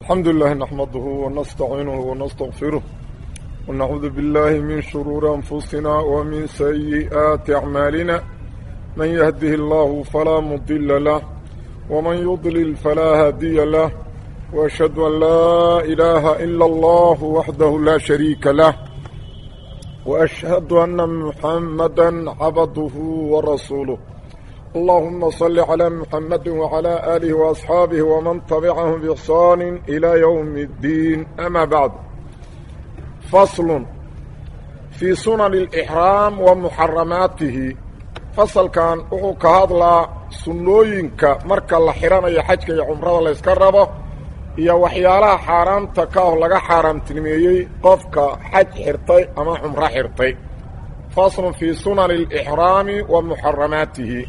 الحمد لله نحمده ونستعينه ونستغفره ونعوذ بالله من شرور أنفسنا ومن سيئات أعمالنا من يهده الله فلا مضل له ومن يضلل فلا هادي له وأشهد أن لا إله إلا الله وحده لا شريك له وأشهد أن محمدا عبده ورسوله اللهم صل على محمد وعلى آله وأصحابه ومن تبعهم بإحسان إلى يوم الدين أما بعد فصل في سنن الإحرام ومحرماته فصل كان وحو كهضلا سنوينك مركا لحران يا حجك يا عمره لا يسكربه iyo waxyaalaha xaaraamta ka ah laga xaaraamtinimeeyey qofka xaj xirtay ama cumro xirtay faslun fii sunani alixraami wa muxaramaatihi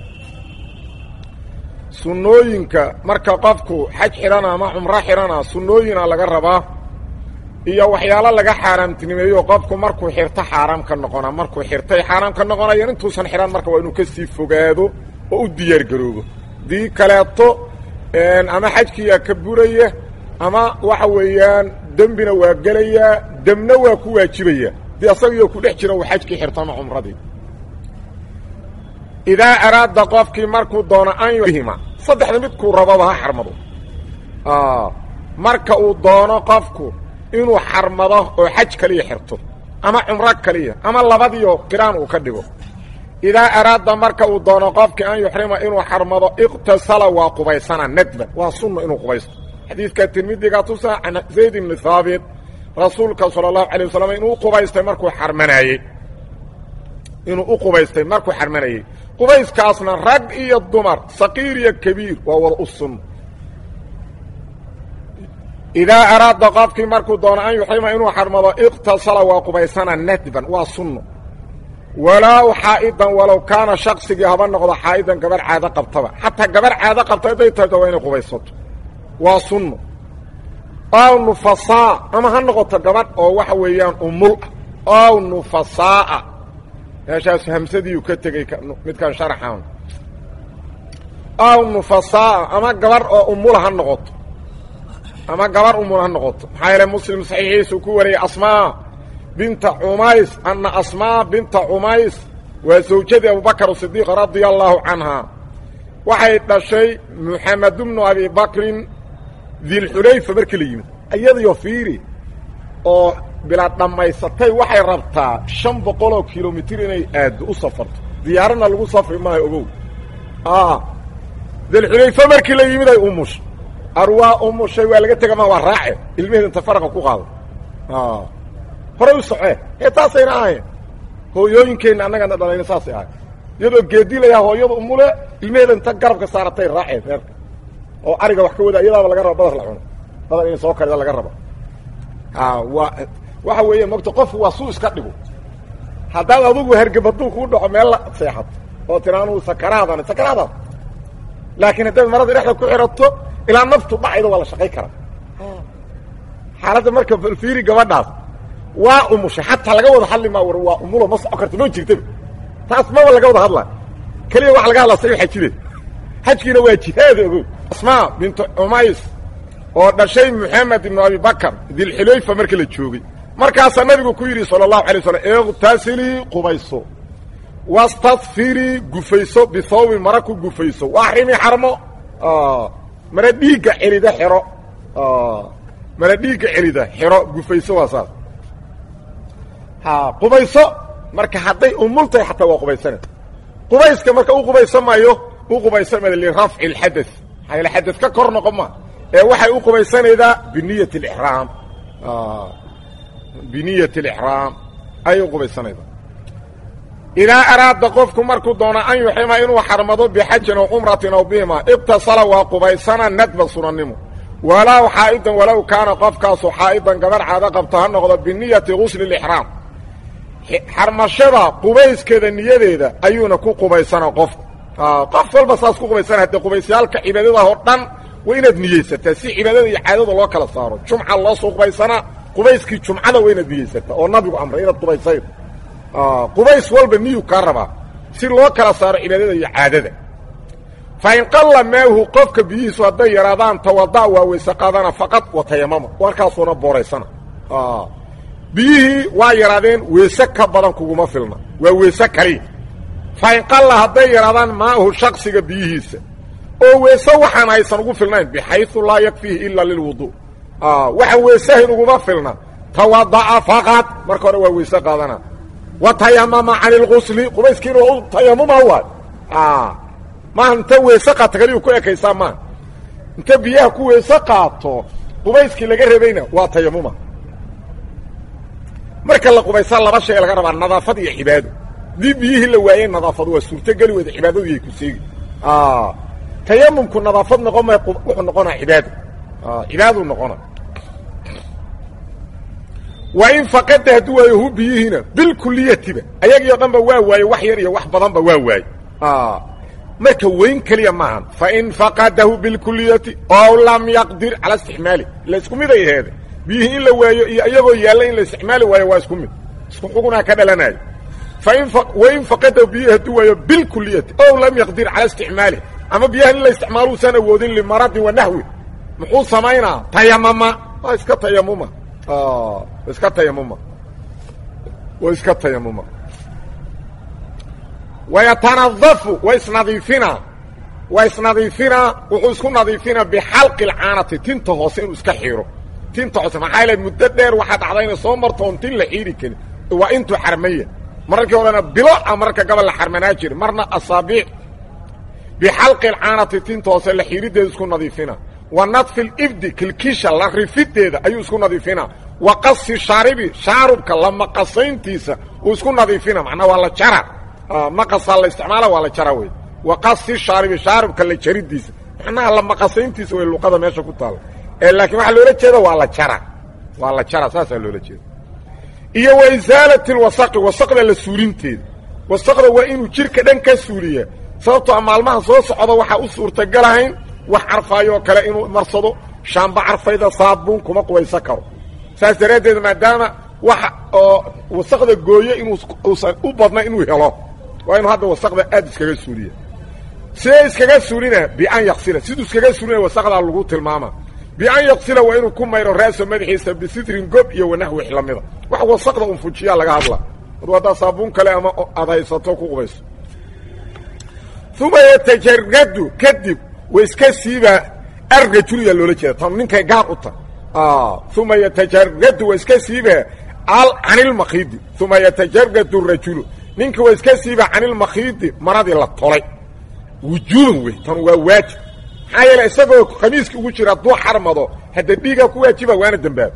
sunnooyinka marka qofku xaj xidhana ama cumro xidhana sunnooyina laga rabaa iyo waxyaalo laga xaaraamtinimeeyo qofku markuu xirto xaaraam ka noqona markuu xirtay xaaraam ka noqonayo intuusan xidhan marka waa inuu ka sii fogaado oo u diyaargaroobo dii kaleeto ama xajkiiyaa ka buraya ama waxa weeyaan dembina waa gelayaa demna waa ku waajibaya dee asagiyo ku dhex jira uu xajkii xirto ama cumradii idaa araada qofkii markuu doono an yuhima saddexda midkuu rababa ha xarmado marka uu doono qofku inuu xarmado oo xaj kaliya xirto ama cumro kaliya ama labadiio qiraan uu ka dhigo idaa araada marka uu doono qofkii an yuxrima inuu xarmado iqtasala waa qubaysana nadban waa sunna inuu qubaysto xadiidka tirmidiga tusa can zayd ibni haabit rasuulka sala allahu alay wasalam inuu qubaystay markuu xarmanaayey inuu u qubaystay markuu xarmanayey qubayskaasna rag iyo dumar saqiir iyo kabiir waa wada u sunno idaa araada qofkii markuu doono an yuxrima inuu xarmado iqtasala waa qubaysana nadban waa sunno walaaw xaa'idan walow kaana shaqsigii haba noqdo xaa'idan gabarh caado qabtaba xataa gabarh caado qabta hadday tahayto waa inay qubaysato waa sunno aw nufasaa ama ha noqoto gabadh oo waxa weeyaan umul ah aw nufasaaa meeshaas hamsadiiu ka tegey midkan sharaxan aw nufasaaa ama gabarh oo umula ha noqoto ama gabarh umul ha noqoto maxaa yeele muslim saxiixiisuu ku wariyey asmaa binta cumays anna asmaa binta cumays waa zawjadii abubakr sidiiq radia allaahu canhaa waxay dhashay muxamed bnu abi bakrin dilxulayfa markii la yimid iyadiyo fiiri oo bilaad dhammaysatay waxay rabtaa shan boqoloo kilomitir inay aaddo u safarto diyaaradna lagu safri maayo ogow dilxulayfa markii la yimid ay umushay arwaa umushay waa laga tega ma waa raace ilmaheeda inta faraqa ku qaado horay u socee ee taasayna ahayn hooyooyinkeenna annagana dhalayna saasay ahay iyadoo geedilayaa hooyada umule ilmaheeda inta garabka saaratay raaceen reerka oo ariga wax ka wada iyadaaba laga raba badar la cuno badar inay soo karida laga raba waa waxa weeye mogta qofku waa suu iska dhigo haddaad adugu hergeb hadduu kuu dhaco meel la seexato oo tira anuu sakaraadan sakaraadaad laakiin haddaad marada dhexda ku xirato ilaa naftu dhacayda waa la shaqay karaa xaaladda marka falfiiri gabadhaas waa umushay xataa laga wada hadli maa war waa umulo ma soco karta ma jirtaba taas maba laga wada hadlaa keliya waxa laga hadlaa say xajide xajkiina waa jihaada ogow asmaa bintu cumays oo dhashay moxamed ibnu abi bakar dilxulayfa marka la joogay markaasaa nabigu ku yidhi sala allahu alay slam iqtasilii qubayso wastadfirii gufayso bihawbin mara ku gufayso waaxrimi xarmo mara dhiigga celida xiro mara dhiigga celida xiro gufayso waa saas qubayso marka hadday umultahay xataa waa qubaysana qubayska marka u qubaysamaayo u qubaysamaya lirafci اlxada maxaa yaele xadad ka kor noqon ma ee waxay u qubaysanaydaa biniyat اlixraam biniyat اlixraam ayay u qubaysanaydaa idaa araada qofku markuu doono an yuxrima inuu xarmado bixajin aw cumratin aw bihima ibtasala waa qubaysana nadba sunannimo walaaw xaa'idan walow kaana qofkaasu xaa'idan gabar caado qabto ha noqdo biniyati gusli اlixraam xarmashada qubayskeeda niyadeeda ayuuna ku qubaysana qofku qof walba saas ku qubaysana haddee qubaysyaalka cibaadada oo dhan waa inaad niyeysataa si cibaadada iyo caadada loo kala saaro jumca loo soo qubaysanaa qubayskii jumcada waa inaad niyeysataa oo nabigu amray inaad qubaysayd qubays walba niyu kaa rabaa si loo kala saaro cibaadada iyo caadada fa in qalla maahu qofka biyihiisu hadday yaraadaan tawada waa weyse qaadana faqad wa tayamama warkaasuuna booraysana biyihii waa yaraadeen weese ka badan kuguma filna waa weese kaliya fa in qalla hadday yaraadaan maahu shaksiga biyihiisa oo weese waxaan aysan ugu filnayn bixayu laa yakfiihi ila lilwudu waxaan weesahayn uguma filna tawada'a faqad marka hore waa weyse qaadana wa tayamama cani lgusli qubayskiina waa u tayamuma waay maaha inta weese qaata kaliyu ku ekaysaa maaha inta biyaha ku weese qaato qubayskii laga rebayna waa tayamuma marka la qubaysaa laba shay laga rabaa nadaafad iyo cibaado dii biyihii la waayey nadaafadu waa suurtogeli weyda cibaadadu yay ku seegi tayamumku nadaafad noqon maya wuxuu noqonaa cibaado cibaaduu noqona waa in faqada hadduu waayo hu biyihiina bilkuliyatiba ayagii o dhan ba waa waaye wax yar iyo wax badanba waa waaye marka weyn keliya maahan fain faqadahu bilkuliyati ow lam yaqdir cala istixmaali ila isku mid ay aheede biyihii in la waayo iyo iyagoo yaalla in la isticmaali waayo waa isku mid isku xugunaa ka dhalanayo fain wain faqadahu biyihi hadduu waayo bilkuliyati ow lam yaqdir cala isticmaali ama biyahan in la isticmaalo usan awoodin limaradin wa naxwi muxuu samaynaa tayamama waa iska tayamuma iska tayamuma waa iska tayamuma wayatanadafu wa isnadiifinaa waa isnadiifinaa wuxuu isku nadiifinaa bixalqi lcaanati tinta hoose inuu iska xiro tinta hoose maxaa yaele muddo dheer waxaa dhacda inay soo marto oon tin la xiiri karin waa intuu xarmaya mararkii horena bilo a mararka gabal la xarmanaa jiri marna asaabiic bixalqi alcaanati tinta hoose la xiirideeda isku nadiifinaa wa nadfi libdi kilkisha la rifideeda ayuu isku nadiifinaa wa qasi shaaribi shaarubka la maqasayntiisa uu isku nadiifina macnaa waa la jara maqasaa la isticmaala waa la jara wey wa qasi shaaribi shaarubka la jaridiisa macnaha la maqasayntiisa way luqada meesha ku taala ee laakiin waxaa loola jeeda waa la jara waa la jara saasaa loola jeeda iyo wa isaalati lwasaqi wasaqda la suulinteeda wasaqda waa inuu jirka dhan ka suuliya sababtoo a maalmaha soo socda waxaa u suurtagalahayn wax carfaayoo kale inuu marsado shaamba carfayda saabuun kuma qubaysan karo saas daraaddeed maadaama waxa oo wasaqda gooye inuu uusan u badna inuu helo waa inuu hadda wasaqda aad iskaga suuliya sidee iskaga suulina bian yaksila siduu iskaga suulina wasaqdaa lagu tilmaama bian yaksila waa inuu ku mayro raaso madaxiisa bisitrin gob iyo wanaxwix lamida wax wasaqda un fujiyaa laga hadla adu haddaa saabuun kale ama aad haysato ku qubayso uma yatajaradu kadib wa iska siiba arrajulya loola jeeda tan ninkay gaar u ta uma yatajaradu wa iska siiba canilmakiidi uma yatajaradu rajulu ninka waa iska siiba canilmakiidi maradii la tolay wujuuban wey tan waa waajib maxaa yeele isagoo khamiiska ugu jira hadduu xarmado hadda dhiigaa ku waajiba waana dembaaba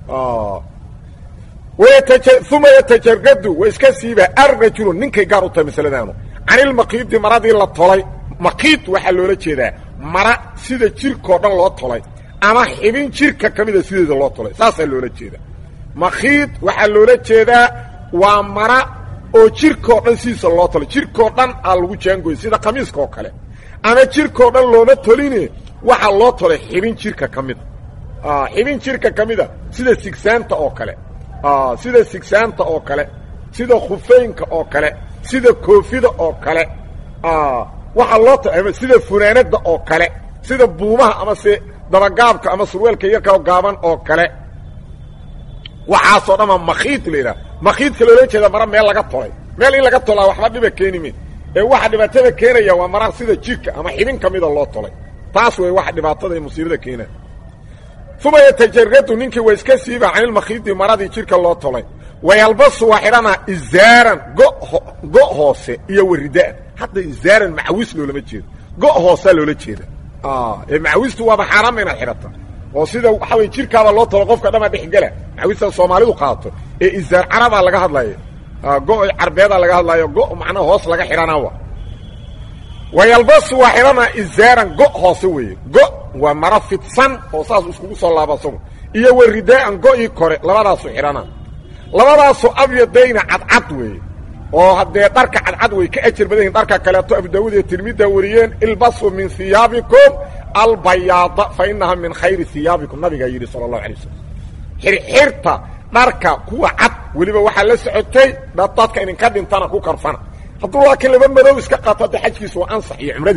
uma yatajaradu wa iska siiba arrajulu ninkay gaar u tahay masaladaanu canilmakiidi maradii la tolay makiid waxaa loola jeedaa mara sida jirkao dhan loo tolay ama xibin jirka ka mida sideeda loo tolay saasaa loola jeedaa makiid waxaa loola jeedaa waa mara oo jirkao dhan sidiisa loo tolay jirkao dhan aa lagu jaangoyay sida khamiiska oo kale ama jirkao dhan looma toline waxaa loo tolay xibin jirka ka mida xibin jirka ka mida sida sigsaanta oo kale sida sigsaanta oo kale sida khufeynka oo kale sida koofida oo kale waxaa loo tolay sida funaanada oo kale sida buumaha ama se dabagaabka ama surweelka yarka gaaban oo kale waxaasoo dhanba makiid la yidhaha makiidka loola jeeda mara meel laga tolay meel in laga tolaa waxba dhiba keeni me ee waxa dhibaatada keenaya waa mara sida jirka ama xibin ka mida loo tolay taas wey waxa dhibaatada iyo musiibada keenaya uma yatajaradu ninkii waa iska siiba canilmakiidi maradii jirka loo tolay wayalbasu waa xidhanaa izaaran go hoose iyo waridaan hadda izaaran macawis loolama jeedo go hoosaa loola jeeda ee macawistu waaba xaaraama inaad xidhata oo sida waxaa wey jirkaaba loo talo qofka dhama dhexgela macawista soomaalidu qaadato ee izaar carabaa laga hadlaya go carbeedaa laga hadlayo go macnaha hoos laga xidhanaa wayalbasu waa xidhanaa izaaran go hoose weeye go waa maro fidsan oo saas iskugu soo laaba asagu iyo waridaaan go-ii kore labadaasu xidhanaa labadaasu abyadayna cadcad weeye oo haddee dharka cadcad way ka ajar badan yihin dharka kaleeto abu daawud iyo tirmida wariyeen ilbasu min hiyaabikum albayaada fa inaha min khayri hiyaabikum nabigaa yidhi sala allahu alay wasalam xirxirta dharka kuwa cad weliba waxaa la socotay dadka idinka dhintana ku karfana hadduu laakiin laba madow iska qaato hadda xajkiisu waa ansax iyo cumradiisu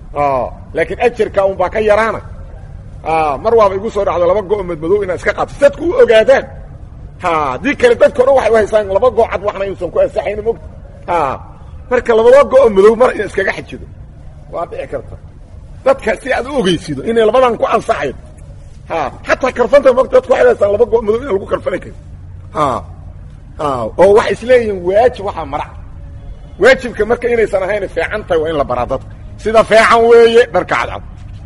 laakiin ajarka un baa ka yaraana mar waaba igu soo dhacdo laba go' madmadow inaad iska qaato dadku u ogaadaan haddii kale dadka o dhan waxay u haysaan laba go' cad waxna inuusan ku ansaxayna mogta marka labada go' madow mar ina iskaga xajido waa dhici karta dadka si aad u ogeysido inay labadan ku ansaxayn xataa karfanta mogta dadku waxay haysaan laba go' madow in lagu karfani karo oo waxay isleeyihiin waajib waxaa marac waajibka marka inaysan ahayn fiican tahay waa in la baraa dadka sida fiican weeye dharka cadcad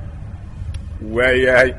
waayahay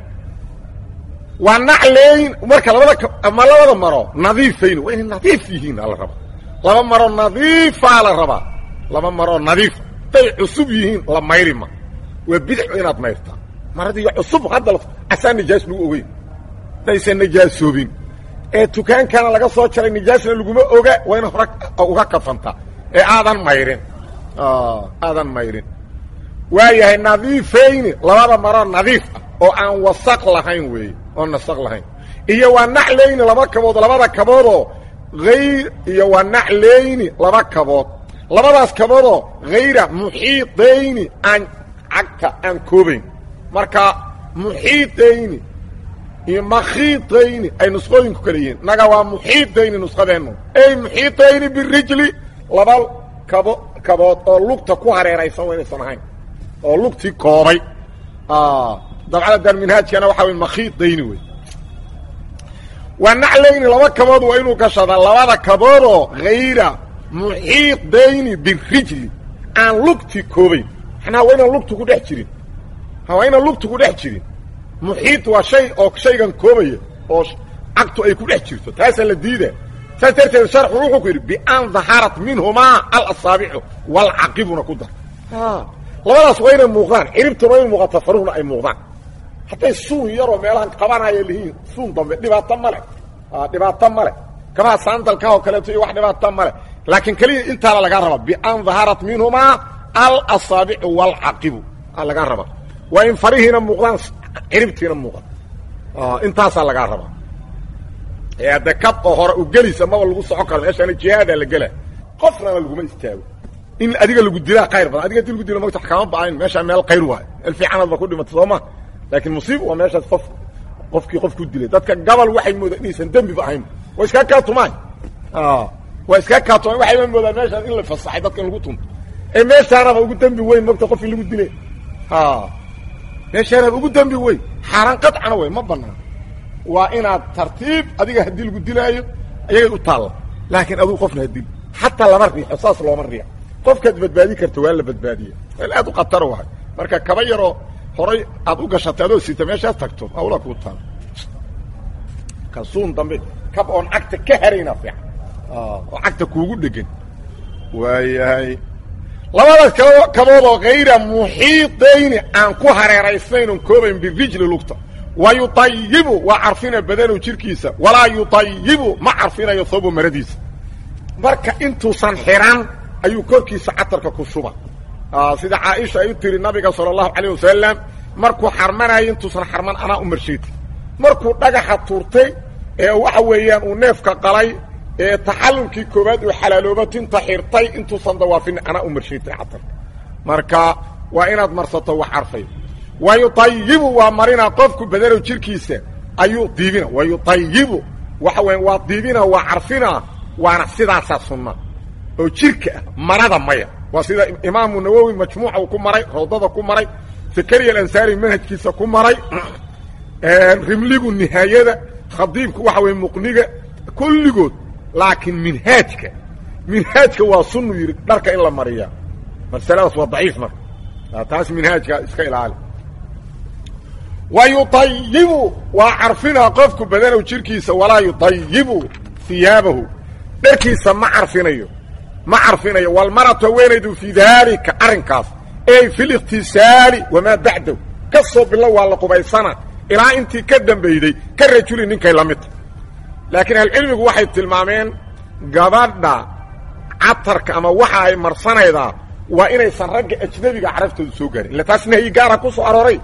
waa nacleyn marka labada ama labada maro nadiifayn waa inay nadiif yihiin ala rabaa laba maro nadiifaa la rabaa laba maroo nadiifa haday cusub yihiin la mayri ma waa bidixu inaad mayrtaa maradii cusub hadda asaa nijaas lagu ogeyn hadaysan nijaasoobin ee dukaankana laga soo jaray nijaasna laguma oga waa ina hore uga kafantaa ee aadan mayrin aadan mayrin waayahay nadiifayni labada maroo nadiif ah oo aan wasaq lahayn weeye oo nasaq lahayn iyo waa naclayni laba kabood labada kaboodoo hayr iyo waa naclayni laba kabood labadaas kaboodoo hayra muxiidayni aan cagta aan koobayn marka muxiidayni iyo makhiidayni ay nusqooyinku kala yihiin naga waa muxiidayni nusqadeennu ey muxiidayni birijli laba kabo kabood oo lugta ku hareeraysan waa inaysan ahayn oo lugtii koobay dabcada daarminhaajkana waxaa wey makhiidayni wey waa naclayni laba kabood waa inuu gashadaa labada kaboodoo hayra muxiidayni birijli aan lugti koobayn manaa waa inaan lugtu ku dhex jirin waa inaan lugtu ku dhex jirin muxiid waa shay oo shaygan koobaya oo cagtu ay ku dhex jirto taasaa la diida saas darteed sharxu wuxuu ku yidhi bian daharat minhumaa alasaabicu walcaqibuna ku dar labadaas waa inay muuqdaan ciribtuna waa ina muuqata faruhna ay muuqdaan hadday suun yaroo meelahan qabanaya lihiin suun dambe dhibaato male dhibaato male kamaa saandalka oo kaleeto iyo wax dhibaato male laakiin keliya intaana lagaa rabaa bian daharat minhumaa alasaabicu walcaqibu aa lagaa rabaa waa in farihiina muuqdaan ciribtiina muuqan intaasaa lagaa rabaa ee adde kab oo hore u gelisa maba lagu socon karo meeshaana jihaadaa la gela qofnana laguma istaago in adiga lagu dilaa khayr badan adiga di lagu dilo magta kama ba'ayn meeshaa meel khayr waayo meel fiicanaad ba ku dhimata soo ma laakiin musiiba waa meeshaas qof qofkii qof ku dilay dadka gabal waxay moodaan inaysan dembiba ahayn waa iskaa kaatumaan waa iskaa kaatumaan waxayba moodaan meeshaas in la fasaxay dadka in lagu tunto ee meeshaanaba ugu dembi weyn mogta qofkii lagu dilay meeshaanaba ugu dembi weyn xaaraan qadcana wey ma banaan waa inaad tartiib adiga haddii lagu dilaayo ayagay u taalla laakiin aduu qofna hadil xataa lama riixo saas looma riixo qofkaad badbaadi karta waa la badbaadiya meel aad u khataro wahay marka kaba yaroo horay aad u gashatay adoo sita meeshaas tagto hawla kuu taal kasuun dambe kab oon cagta ka harayna fiican oo cagta kuugu dhegan waayahay labadaas kab kaboodoo hayra muxiidayni aan ku hareeraysnayn oon koobayn birijli lugta wa yuayibu waa carfina badanu jirkiisa walaa yuayibu ma carfinayo thawbo maradiisa marka intuusan xiran ayuu korkiisa catarka ku shuba sida caaisha ay u tiri nabiga sala allahu calayh wasalam markuu xarmanayo intuusan xarman anaa u marsheetay markuu dhagaxa tuurtay ee waxa weeyaan uu neefka qalay ee taxallulkii koowaad uu xalaalooba tinta xirtay intuusan dawaafin anaa u marsheetay catarka marka waa inaad marsato wax carfay wa yuayibu waa marina qofku badanow jirkiisa ayuu diibina wa yuayibu waxa weya waa diibina waa carfina waana sidaasaa sunna oo jirka ah marada maya waa sida imaamu nawowi majmuuca uu ku maray rawdada ku maray zakariya alansaari manhajkiisa ku maray rimligu nihaayada khadiibku waxa weye muqniga kulligood laakiin minhaajka minhaajka waa sunnu yidhi dharka in la mariya masaladaas waa daciif marka taas minhaajka iska ilaali wa yuayibu waa carfina qofku badanow jirkiisa walaa yuayibu hiyaabahu dharkiisa ma carfinayo ma carfinayo walmaratu haweenaydu fii daalika arrinkaas ey fi likhtisaali wamaa bacdahu ka soo bilo waa la qubaysana ilaa intii ka dambayday ka rajuli ninkay la midta laakiin ahlucilmigu waxay tilmaameen gabadha catarka ama waxa ay marsanaydaa waa inaysan ragga ajnabiga caraftoodu soo gaarin illa taas nahyi gaara ku soo arooray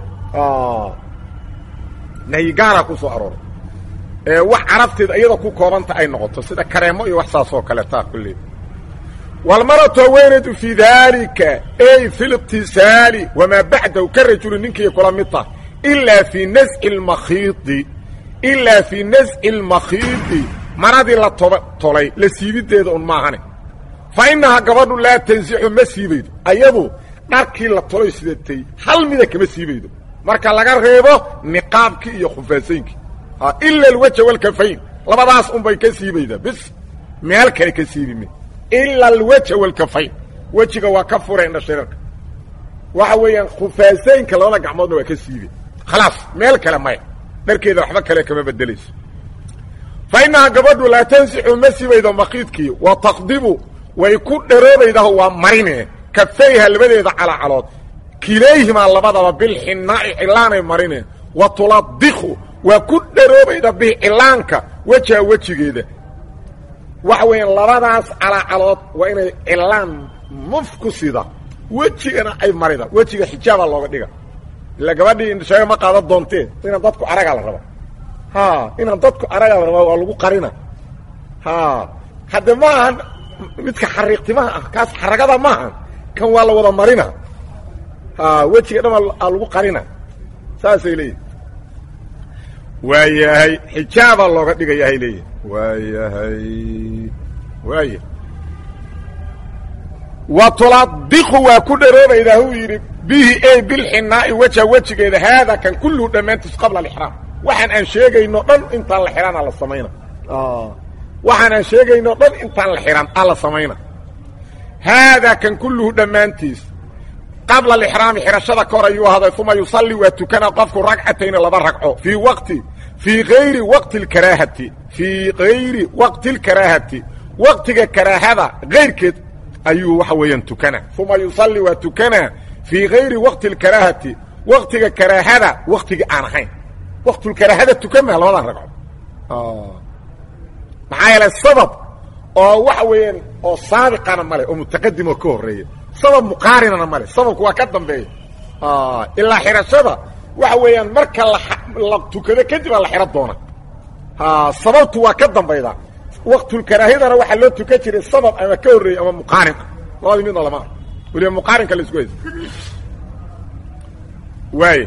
nahyi gaara ku soo arooray ee wax carabteeda iyada ku koobanta ay noqoto sida kareemo iyo wax saas oo kale taa kulle walmaratu haweenaydu fii daalika ey fi liqtisaali wamaa bacdahu ka rajuli ninkii kula mid tah ilaa fii nasci lmakhiidi ilaa fii nasci almakhiidi maradii la toba tolay la siibideeda un maahane fa innahaa gabadhu laa tansixu ma siibaydo ayadu dharkii la tolay sidatay hal mida kama siibaydo marka laga reebo niqaabkii iyo khufaasayinkii ila alwaja walkafayn labadaas unbay ka siibaydaa bis meel kale ka siibime ila alwaja walkafayn wejiga waa ka fura indha shirarka waxa weeyaan khufaasaynka labada gacmoodna waa ka siibe khalaas meel kale maya dharkeeda waxba kale kama bedelayso fa innahaa gabadhu laa tansixu ma siibaydo makiidkii wa taqdibu way ku dharoobaydaho waa marine kafayha labadeeda calacalood kilayhimaa labadaba bilxinaa'i cillaanay marine wa tuladdiku waa ku dharoobayda bihi cillaanka wejaha wejigeeda waxa weeyaan labadaas calacalood waa inay cillaan muf ku sida wejigana ay marida wejiga xijaabaa looga dhiga ila gabadhii indhashaga ma qaadan doontee inaan dadku aragaa la raba ha inaan dadku aragaa la rabaa waa lagu qarina ha hadde ma ahan midka xariiqtimaha ah kaas xaragada maahan kan waa la wada marina ha wejiga dhan aa lagu qarina saasay leeyihin waayahay xijaabaa looga dhigayahay leeyihin waayahay waaya wa tuladiqu waa ku dharoobaydaa huu yidhi bihi ey bilxinaa'i weja wejigeeda haada kan kulluhu dhammaantiis qabla alixraam waxaan aan sheegayno dhan intaan la xidhan aa la samayna waxaan aan sheegayno dhan intaan la xidhan aa la samayna haadaa kan kulluhu dhammaantiis qabla alixraami xidhashada ka hor ayuu ahaaday uma yusalli waa tukana qofku ragcatayni laba ragco fii waqti fii gayri waqti lkaraahati fii gayri waqti lkaraahati waqtiga karaahada gayrkeed ayuu waxa weeyaan tukana uma yusalli waa tukana fii gayri waqti lkaraahati waqtiga karaahada waqtigii aan ahayn waqtulkaraahada tukan maa labadan ragco maxaa yeelay sabab oo waxa weeyaan oo saabiqana male oo mutaqadim oo ka horeeya sabab muqaarinana male sababku waa ka dambeeya ilaa xidhashada waxa weeyaan marka la tukado kadib aa la xidhan doona sababtu waa ka dambayda waqtulkaraahidana waxaa loo tukan jiray sabab ama ka horreeyey ama muqaarin ah labadii midna lama ah weliba muqaarinka la isku haysa waaya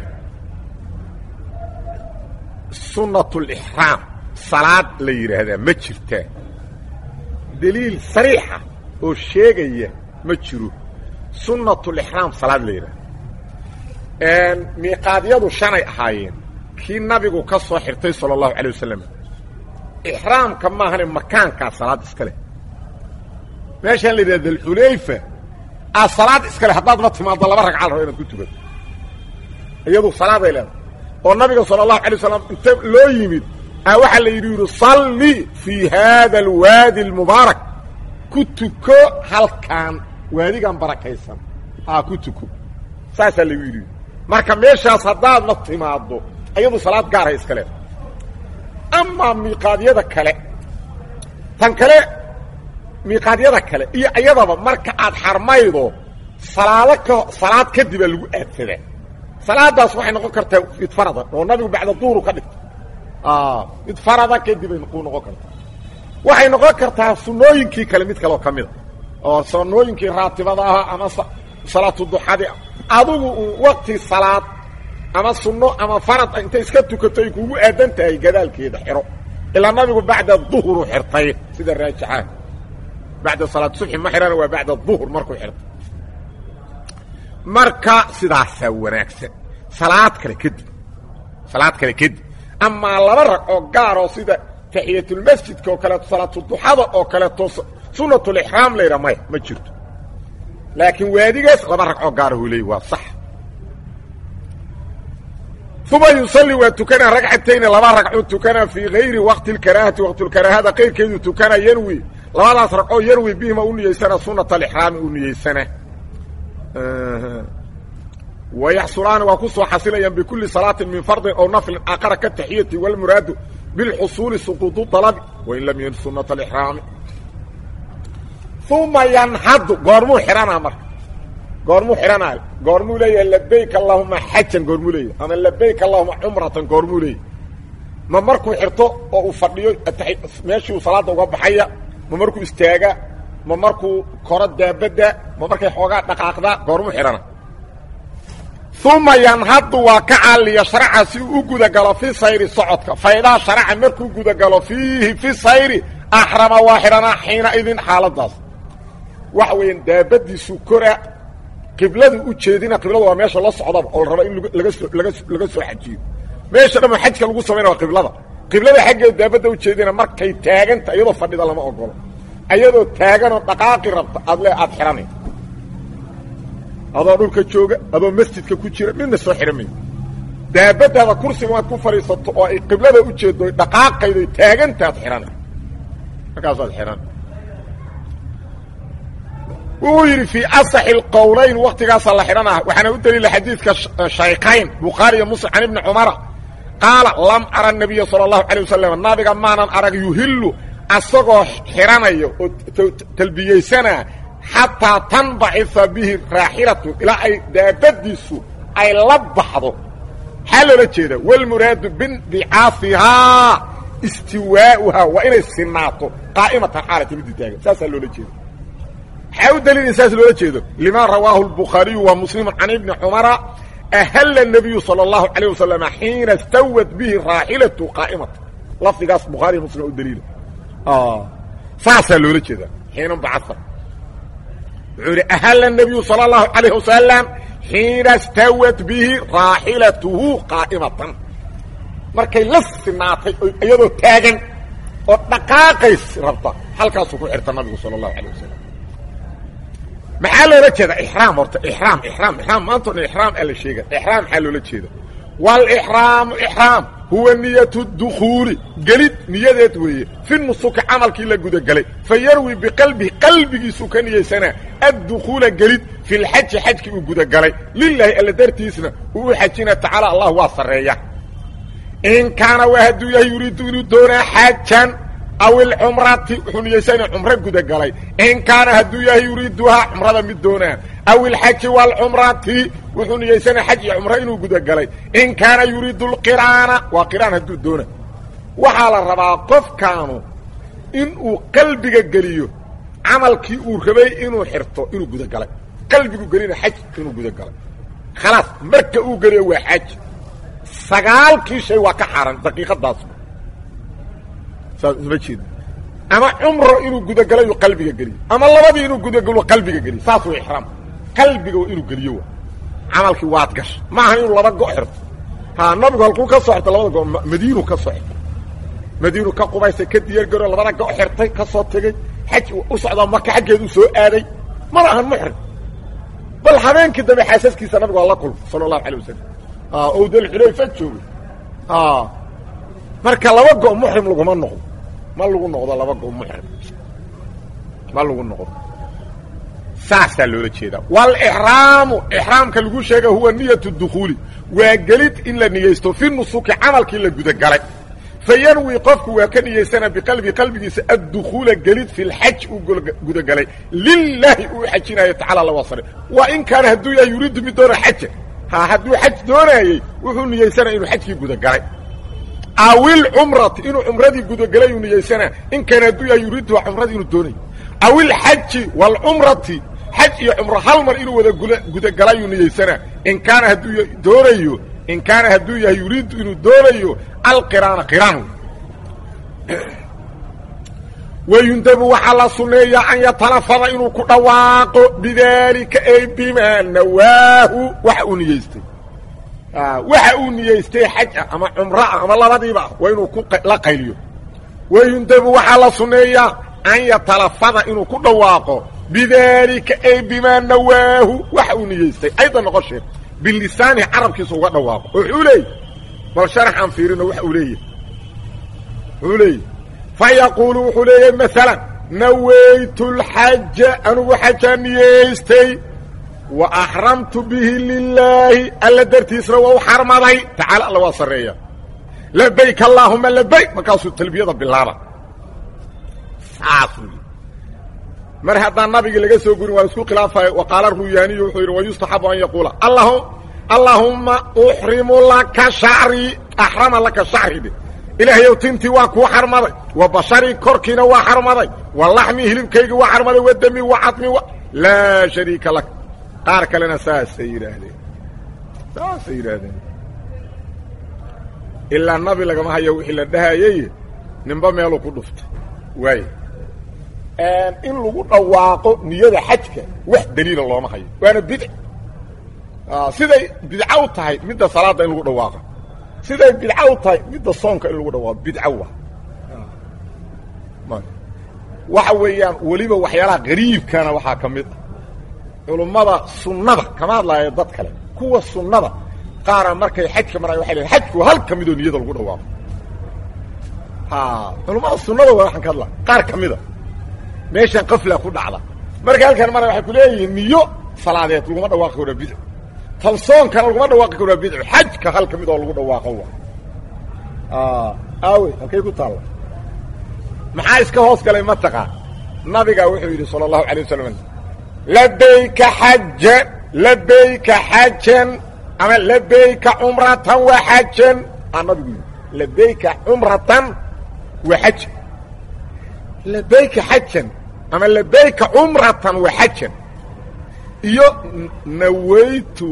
sunat lixraam salaad la yidhaahdaa ma jirtaa daliil sariixa oo sheegaya ma jiro sunnatulixraam salaad la yidhahda miiqaadyadu shanay ahaayeen kii nabigu ka soo xirtay sala allahu calay wasalam ixraamka maahane makaankaa salaad iska leh meeshaan la yidhahda dalxulayfa aa salaad iska leh haddaad ma timaaddo laba ragca la rabo inaad ku tukato iyadu salaaday leedahay oo nabiga sala allahu alay wasalam inta loo yimid a waxaa la yidhi yidhi salli fii haada alwaadi almubaarak ku tuko halkaan waadigan barakaysan aa ku tuko saasaa lagu yidhi marka meeshaas haddaadna timaaddo iyadu salaad gaarhay iska leedahay amaa miiqaadyada kale tan kale miiqaadyada kale iyo iyadaba marka aad xarmaydo salaado ka salaad kadibaa lagu aadsadaa salaadaas waxay noqon kartaa mid farada oo nabigu bacda duuru ka dhigta mid farada kadibay ku noqon kartaa waxay noqon kartaa sunooyinkii kale mid kaleoo ka mida oo sunooyinkii raatibada ahaa ama salaatu duxadi adugu waqti salaad ama sunno ama farad intay iska tukato ay kugu aadan tahay gadaalkeeda xiro ilaa nabigu bacda duhuru xirtay sida raajixaan bacda salaat subxi ma xihana waa bacda duhur markuu xirtay marka sidaasaa wanaagsan salaad kale kadib salaad kale kadib amaa laba rag oo gaar oo sida taxiyatulmasjidka oo kaleeto salaatuduxada oo kaleeto sunatulixraam layidha maya ma jirto laakiin waadigaas laba rag oo gaarahuu leey waa sax uma yusalli waa tukanaa ragcatayni laba ragcuu tukanaa fii gayri waqti lkaraahati waqtulkaraahada qayrkeedu tukanaa yanwi labadaas ragcoo yanwi bihima u niyeysana sunata alixraami u niyeysana wayaxsulaani waa ku soo xasilayaan bikulli salaatin min fardin ow naflin aqara ka taxiyati walmuraadu bilxusuuli suquudu dalabi wain lam yin sunata alixraami uma yanhadu goormuu xidhanaa marka goormuu xidhanaayo goormuu leeyahay labayk allahuma xajan goormuu leeyahay ama labayk allahuma cumratan goormuu leeyahay ma markuu xirto oo uu fadhiyo meeshii uu salaadda uga baxaya ma markuu istaaga ma markuu koro daabadda ma markay xoogaa dhaqaaqda goormu xidhana uma yanhadu waa ka caliya sharaca si uu u gudagalo fi sayri socodka faydaa sharaca markuu gudagalo fiihi fi sayri axrama waa xidhanaa xiina idin xaaladaas waxa weeyaan daabadiisu kora qibladu u jeedina qibladu waa meesha la socdaba oo la raba in laga soo laga laga soo xajiyo meesha dhammo xajka lagu samaynaya waa qiblada qiblada xaggeeda daabadda u jeedina markay taaganta iyadoo fadhida lama ogolo ayadoo taaganoo dhaqaaqi rabta aad le aad xidhanay adoo dhulka jooga adoo masjidka ku jira midna soo xidhan mayo daabadaada kursiga waad ku fadhiisato oo ay qiblada u jeedo dhaqaaqaydoy taagantaad xidhanay markaasaad xidhan wuxuu yidhi fii asaxi اlqowlayn waktigaasaa la xidhanah waxaana u daliila xadiidka shaykayn bukhaari iyo muslim can ibni cumara qaala lam ara nabiya salى اllahu alيه wasalam nabiga maanan arag yuhillu asagoo xidhanaya oo talbiyeysanaa xataa tanbacifa bihi raaxilatu ilaa ay daabadiisu ay la baxdo maxaa loola jeeda wاlmuraadu bindicaafihaa istiwaa'uhaa waa inay sinaato qaa'imatan xaalata midii taagan saasaa loola jeeda maxaa u daliila saas loola jeedo lima rawaahu الbukhaariyu wa muslimu can ibni cumara ahalla الnabiyu salى اllahu عalيه wasalam xiina stawat bihi raaxilatu qaa'imata lafdigaas bukhaariya muslim u daliila saasaa loola jeeda xiina bacaa wuxuu idhi ahalla الnabiyu salى اllahu عalayه wasalam xiina stawat bihi raaxilatuhu qaa'imatan markay la sinaatay iyadoo taagan oo dhaqaaqays rabta halkaasuu ku xirta nabigu salى اllahu عalيه wasalam maxaa loola jeeda ixraam horta ixraam ixraam ixraam maanta o dhan ixraam aa la sheega ixraam maxaa loola jeeda waalixraamu ixraam huwa niyatu dukhuuli gelid niyadeed weeye fi nusuki camalkii la gudagelay fa yarwi biqalbihi qalbigiisuu ka niyeysanaa addukhuula gelid fi lxaji xajkii uu gudagalay lilaahi alla dartiisna uu u xajina tacaala allah waa sarreeya in kaana waa hadduu yahay yuriidu inuu doonaa xaajan aw ilcumrati wuxuu niyeysana cumro gudagalay in kaana hadduu yahay yuriiduhaa cumrada mid doonaa aw ilxaji waalcumrati wuxuu niyeysana xaj iyo cumro inuu gudagalay in kaana yuriidu lqiraana waa qiraan hadduu doona waxaa la rabaa qofkaanu inuu qalbiga geliyo camalkii uu rabay inuu xirto inuu gudagalay qalbigu gelina xaj inuu gudagalay khalaas marka uu geliyo waa xaj sagaalkii shay waa ka xaaran daqiiqadaas ma jeeda ama cumro inuu gudagalayu qalbiga geliyo ama labadii inuu gudagalo qalbiga geliyo saas way ixraam qalbiga waa inuu geliyo wa camalkii waad gasha maaha inuu laba go xirto ha nabigu halkuu ka soo xirta labada go madiinu ka soo xirtay madiinu ka qubaysay ka diyaargaro labada go xirtay ka soo tegey xaj u socdaa maka xaggeedu soo aaday mana ahan muxrim bal habeenkii dambe xaasaskiisa nabigu waa la kulma sala allahu alay wasalam ou dalxulayfa joogay marka laba go muxrim laguma noqdo ma lagu noqdo laba go muxrim ma lagu noqdo saasaa loola jeedaa waalixraamu ixraamka lagu sheega huwa niyatu dukhuuli waa gelid in la niyeysto fi nusuki camalkii la gudagalay fa yanwi qofku waa ka niyeysana biqalbi qalbigiisa addukhuula gelid fi lxaj uu gudagalay lilaahi uu xajinayo tacala la wasare waa in kaana hadduu yahay yuriidu mid doona xaja ha hadduu xaj doonaayey wuxuu niyeysanaya inuu xajkii gudagalay awil cumrati inuu cumradii gudagelayuu niyeysanaa in kaana hadduu yahay yuriiduha cumradii inuu doonayo awil xaji waalcumrati xaj iyo cumro hal mar inuu wada gudagelayuu niyeysanaa in kaana hadduu doonayo in kaana hadduu yahay yuriidu inuu doonayo alqiraana qiraan wayundabu waxaa la sunneeyaa an yatalafada inuu ku dhawaaqo bidaalika ay bimaa nawaahu waxa uu niyeystay waxa uu niyeystay xaj ah ama cumro ah ama labadiiba ah waa inuu la qayliyo wayundabu waxaa la sunneeyaa an yatalafada inuu ku dhawaaqo bidaalika ay bimaa nawaahu waxa uu niyeystay ayda noqon sheeg bilisaanihi carabkiisa uga dhawaaqo oo wuxuu leeyay bal sharax aan fiirino waxa uu leeyahy wuxuu leeyahy fa yaquulu wuxuu leeyahay maalan nawaytu lxaja anugu xajaa niyeystay wa axramtu bihi lilaahi alla dartiisna waa u xarmaday tacaala alla waa sarreeya labayk allaahuma labayk markaasuu talbiyada bilaaba saas wy mar haddaan nabigii laga soo gurin waa isku khilaafaya wa qaala ruyaaniyu wuxuu yidhi wayustaxabu an yaquula allaahumma uxrimu laka shacrii axrama laka shacri dhe ilaahayow tintii waa kuu xarmaday wa basharii korkiina waa xarmaday wa laxmii hilibkaygii waa xarmaday wa dami wa cadmi laa shariika lak qaar kalena saasay yidhaahdeen saasay yidhaahdeen ilaa nabi lagama hayo wixii la dhahayay ninba meeluu ku dhuftay waay in lagu dhawaaqo niyada xajka wax daliila looma hayo waana bidc siday bidco u tahay midda salaadda in lagu dhawaaqo siday bidco u tahay midda soonka in lagu dhawaaqo bidco waa waxa weeyaan weliba waxyaalaha qariibkana waxaa ka mid ah culummada sunnada kama hadlaayo dad kale kuwa sunnada qaara markay xajka marayo waxay leeyn xajku hal ka midoo niyada lagu dhawaaqo ha culummada sunnada waa waxaan ka hadlaa qaar ka mida meeshan qafla ku dhacda marka halkan mara waxay ku leeyihiin niyo salaadeed laguma dhawaaqi karo bidco tan soonkana laguma dhawaaqi karo bidco xajka hal ka mid oo lagu dhawaaqo wa aawe halkay ku taalla maxaa iska hoos galay mataqaa nabiga wuxuu yidhi sala allahu alay wasalam labayka xajan labayka xajan ama labayka cumratan wa xajan aa nabigu yidhi labayka cumratan wa xajan labayka xajan ama labayka cumratan wa xajan iyo nawaytu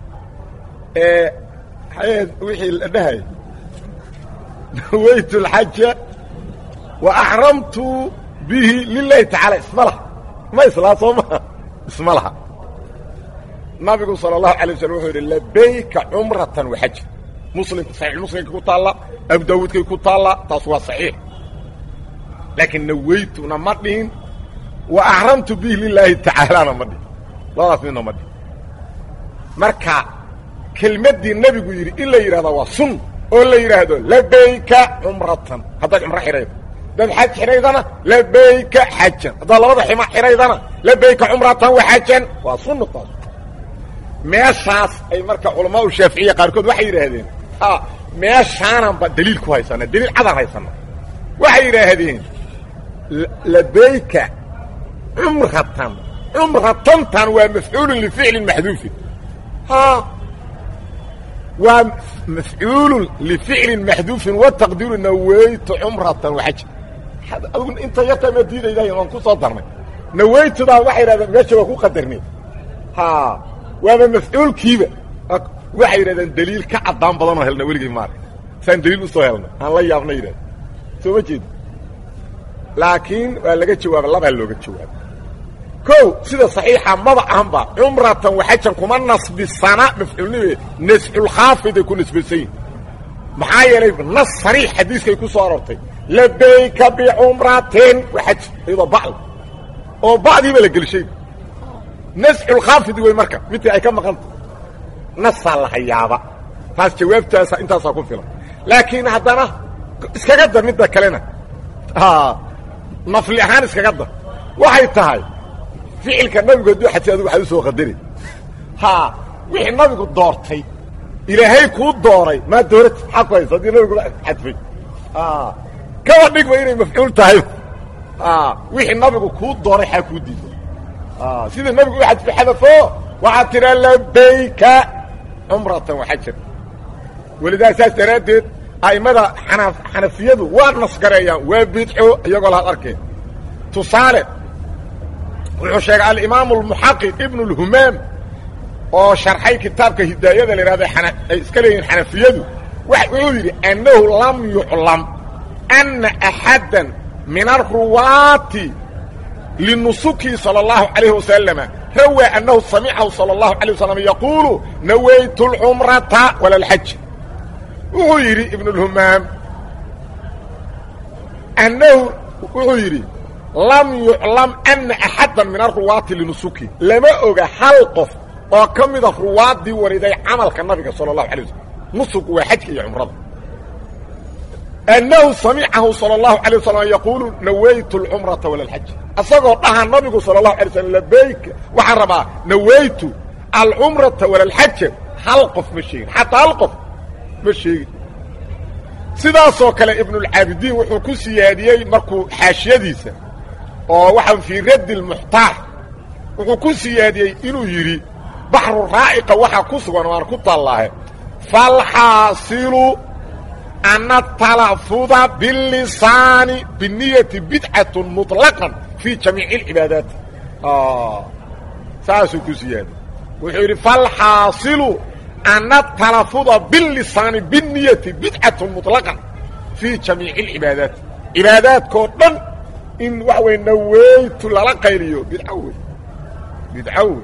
wixii la dhahay nawaytu alxaja wa axramtu bihi lilahi tacaala isma laha ma islaa soo maha isma laha nabigu sala allahu alay waslm wuxuu yidhi labayka cumratan wa xajan muslimka saxiix muslimka ku taalla abu daawuudkay ku taalla taas waa saxiix laakiin nawaytuna ma dhihin wa axramtu bihi lilaahi tacaalana ma dhihin labadaas midna ma dhihin marka kelmaddii nebigu yidhi in la yidhahda waa sun oo la yidhaahdo labayka cumratan haddaad cumro xidhaydo haddaad xaj xidhaydana labayka xajan haddaad labada xima xidhaydana labayka cumratan wa xajan waa sunna taas meeshaas ay marka culamaau shaaficiya qaarkood waxay yidhaahdeen meeshaananba daliil ku haysana daliil cadaan haysana waxay yidhaahdeen labayka cumratan cumratantan waa mafcuulun lificlin maxduufin waa mafcuulun lificlin maxduufin wataqdiiru nawaytu cumratan waxaja adigu inta yartaa ma diidayday waan ku soo darnay nawaytudaa waxay yidhahdeen meesha waa ku qadarnay waaba mafcuulkiiba waxay yidhahdeen daliil ka caddaan badanoo helna weligay maarag saan daliil usoo helna aan la yaabna yidhahda soo ma jeedi laakiin waa laga jawaaba labaa looga jawaaba kow sida saxiixa maba ahanba cumratan waxajan kuma nasbisana mafcuulnime nasculkhaafiday ku nisbaysan yihin maxaa yeelay nas sariix xadiiskay ku soo arortay labayka bicumratin waxaj iyadoo bacl oo bacdiiba la gelshay nasculkhaafidi wey marka midkii ay ka maqanta nasaa la hayaaba taas jawaabtaasa intaasaa ku filan laakiin haddana iskaga dar midda kalena nafli ahaan iskaga dar waxay tahay ficilka nabigu hadduu xadfay adigu waxaad u soo qadari ha wixii nabigu doortay ilaahay kuu dooray maa doorati maxaa ku haysa haddii nabigu xadfay kaba dhigba inay mafcuul tahay wixii nabigu kuu dooray xaa kuu diiday sida nabigu u xadfay xadafo waxaad tidhaa labayka cumratan waxajan welidaa saas daraaddeed a'immada xana xanafiyadu waa nasgareeyaan waa bidco iyagoo laad arkeen tusaale wuxuu sheegay alimaamu almuxaqiq ibnu اlhumaam oo sharxay kitaabka hidaayada la yidhahda ay iska leeyihin xanafiyadu wuxuu yidhi annahu lam yuclam ana axadda min aruwaati linusuki salى اllahu عalayh wasalama rawaa annahu samicahu salى اllahu عalيه wasalam yaquulu nawaytu اlcumrata wala اlxaj wuxuu yidhi ibn اlhumaam annahu wuxuu yidhi lam yuclam ana axadda min aruwaati linusuki lama oga hal qof oo ka mida ruwaaddii wariday camalka nabiga salى اlahu alay waslm nusug waa xajka iyo cumrada annahu samicahu salى اlahu alيه wasalam yaquulu nawaytu اlcumrata wala اlxaj asagoo dhaha nabigu salى اlahu alay slm labayka waxaan rabaa nawaytu alcumrata wala اlxaja hal qof ma sheegin xataa hal qof ma sheegin sidaasoo kale ibnulcaabidiin wuxuu ku siyaadiyey markuu xaashiyadiisa oo waxaa fii raddi lmuxtaar wuxuu ku siyaadiyey inuu yidhi baxru raa'iqa waxaa ku sugan waan ku tallaahe falxaasilu ana talafuda bilisaani biniyati bidcatun muطlaqan fii jamiici اlcibaadaati saasuu ku siyaada wuxuu yidhi falxaasilu ana talafuda bilisaani biniyati bidcatun muطlaqan fii jamiici اlcibaadaati cibaadaadkoo dhan in waxa wey naweytu lala qayliyo bidco wey bidco wey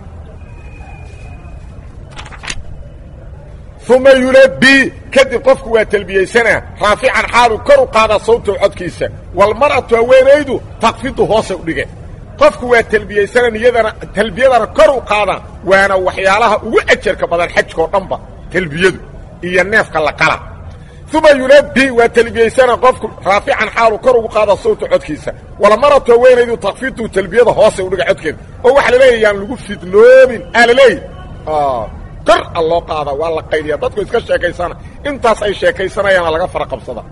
uma yulabii kadib qofku waa telbiyeysanaa raafican xaalu kor u qaadaa sawtahu codkiisa walmar'atu haweenaydu takfidu hoose u dhige qofku waa telbiyeysana niyadana talbiyadana kor u qaada waana waxyaalaha ugu ajarka badan xajkao dhanba telbiyadu iyo neefka la qala uma yulabii waa telbiyeysana qofku raafican xaalu kor ugu qaada sawta codkiisa walmar'atu haweenaydu takfidu talbiyada hoose u dhiga codkeeda oo waxa laleeya yaan lagu fidnoobin aa laleeya kor a loo qaada waa la qayliya dadku iska sheekaysana intaas ay sheekaysanayaana laga fara qabsada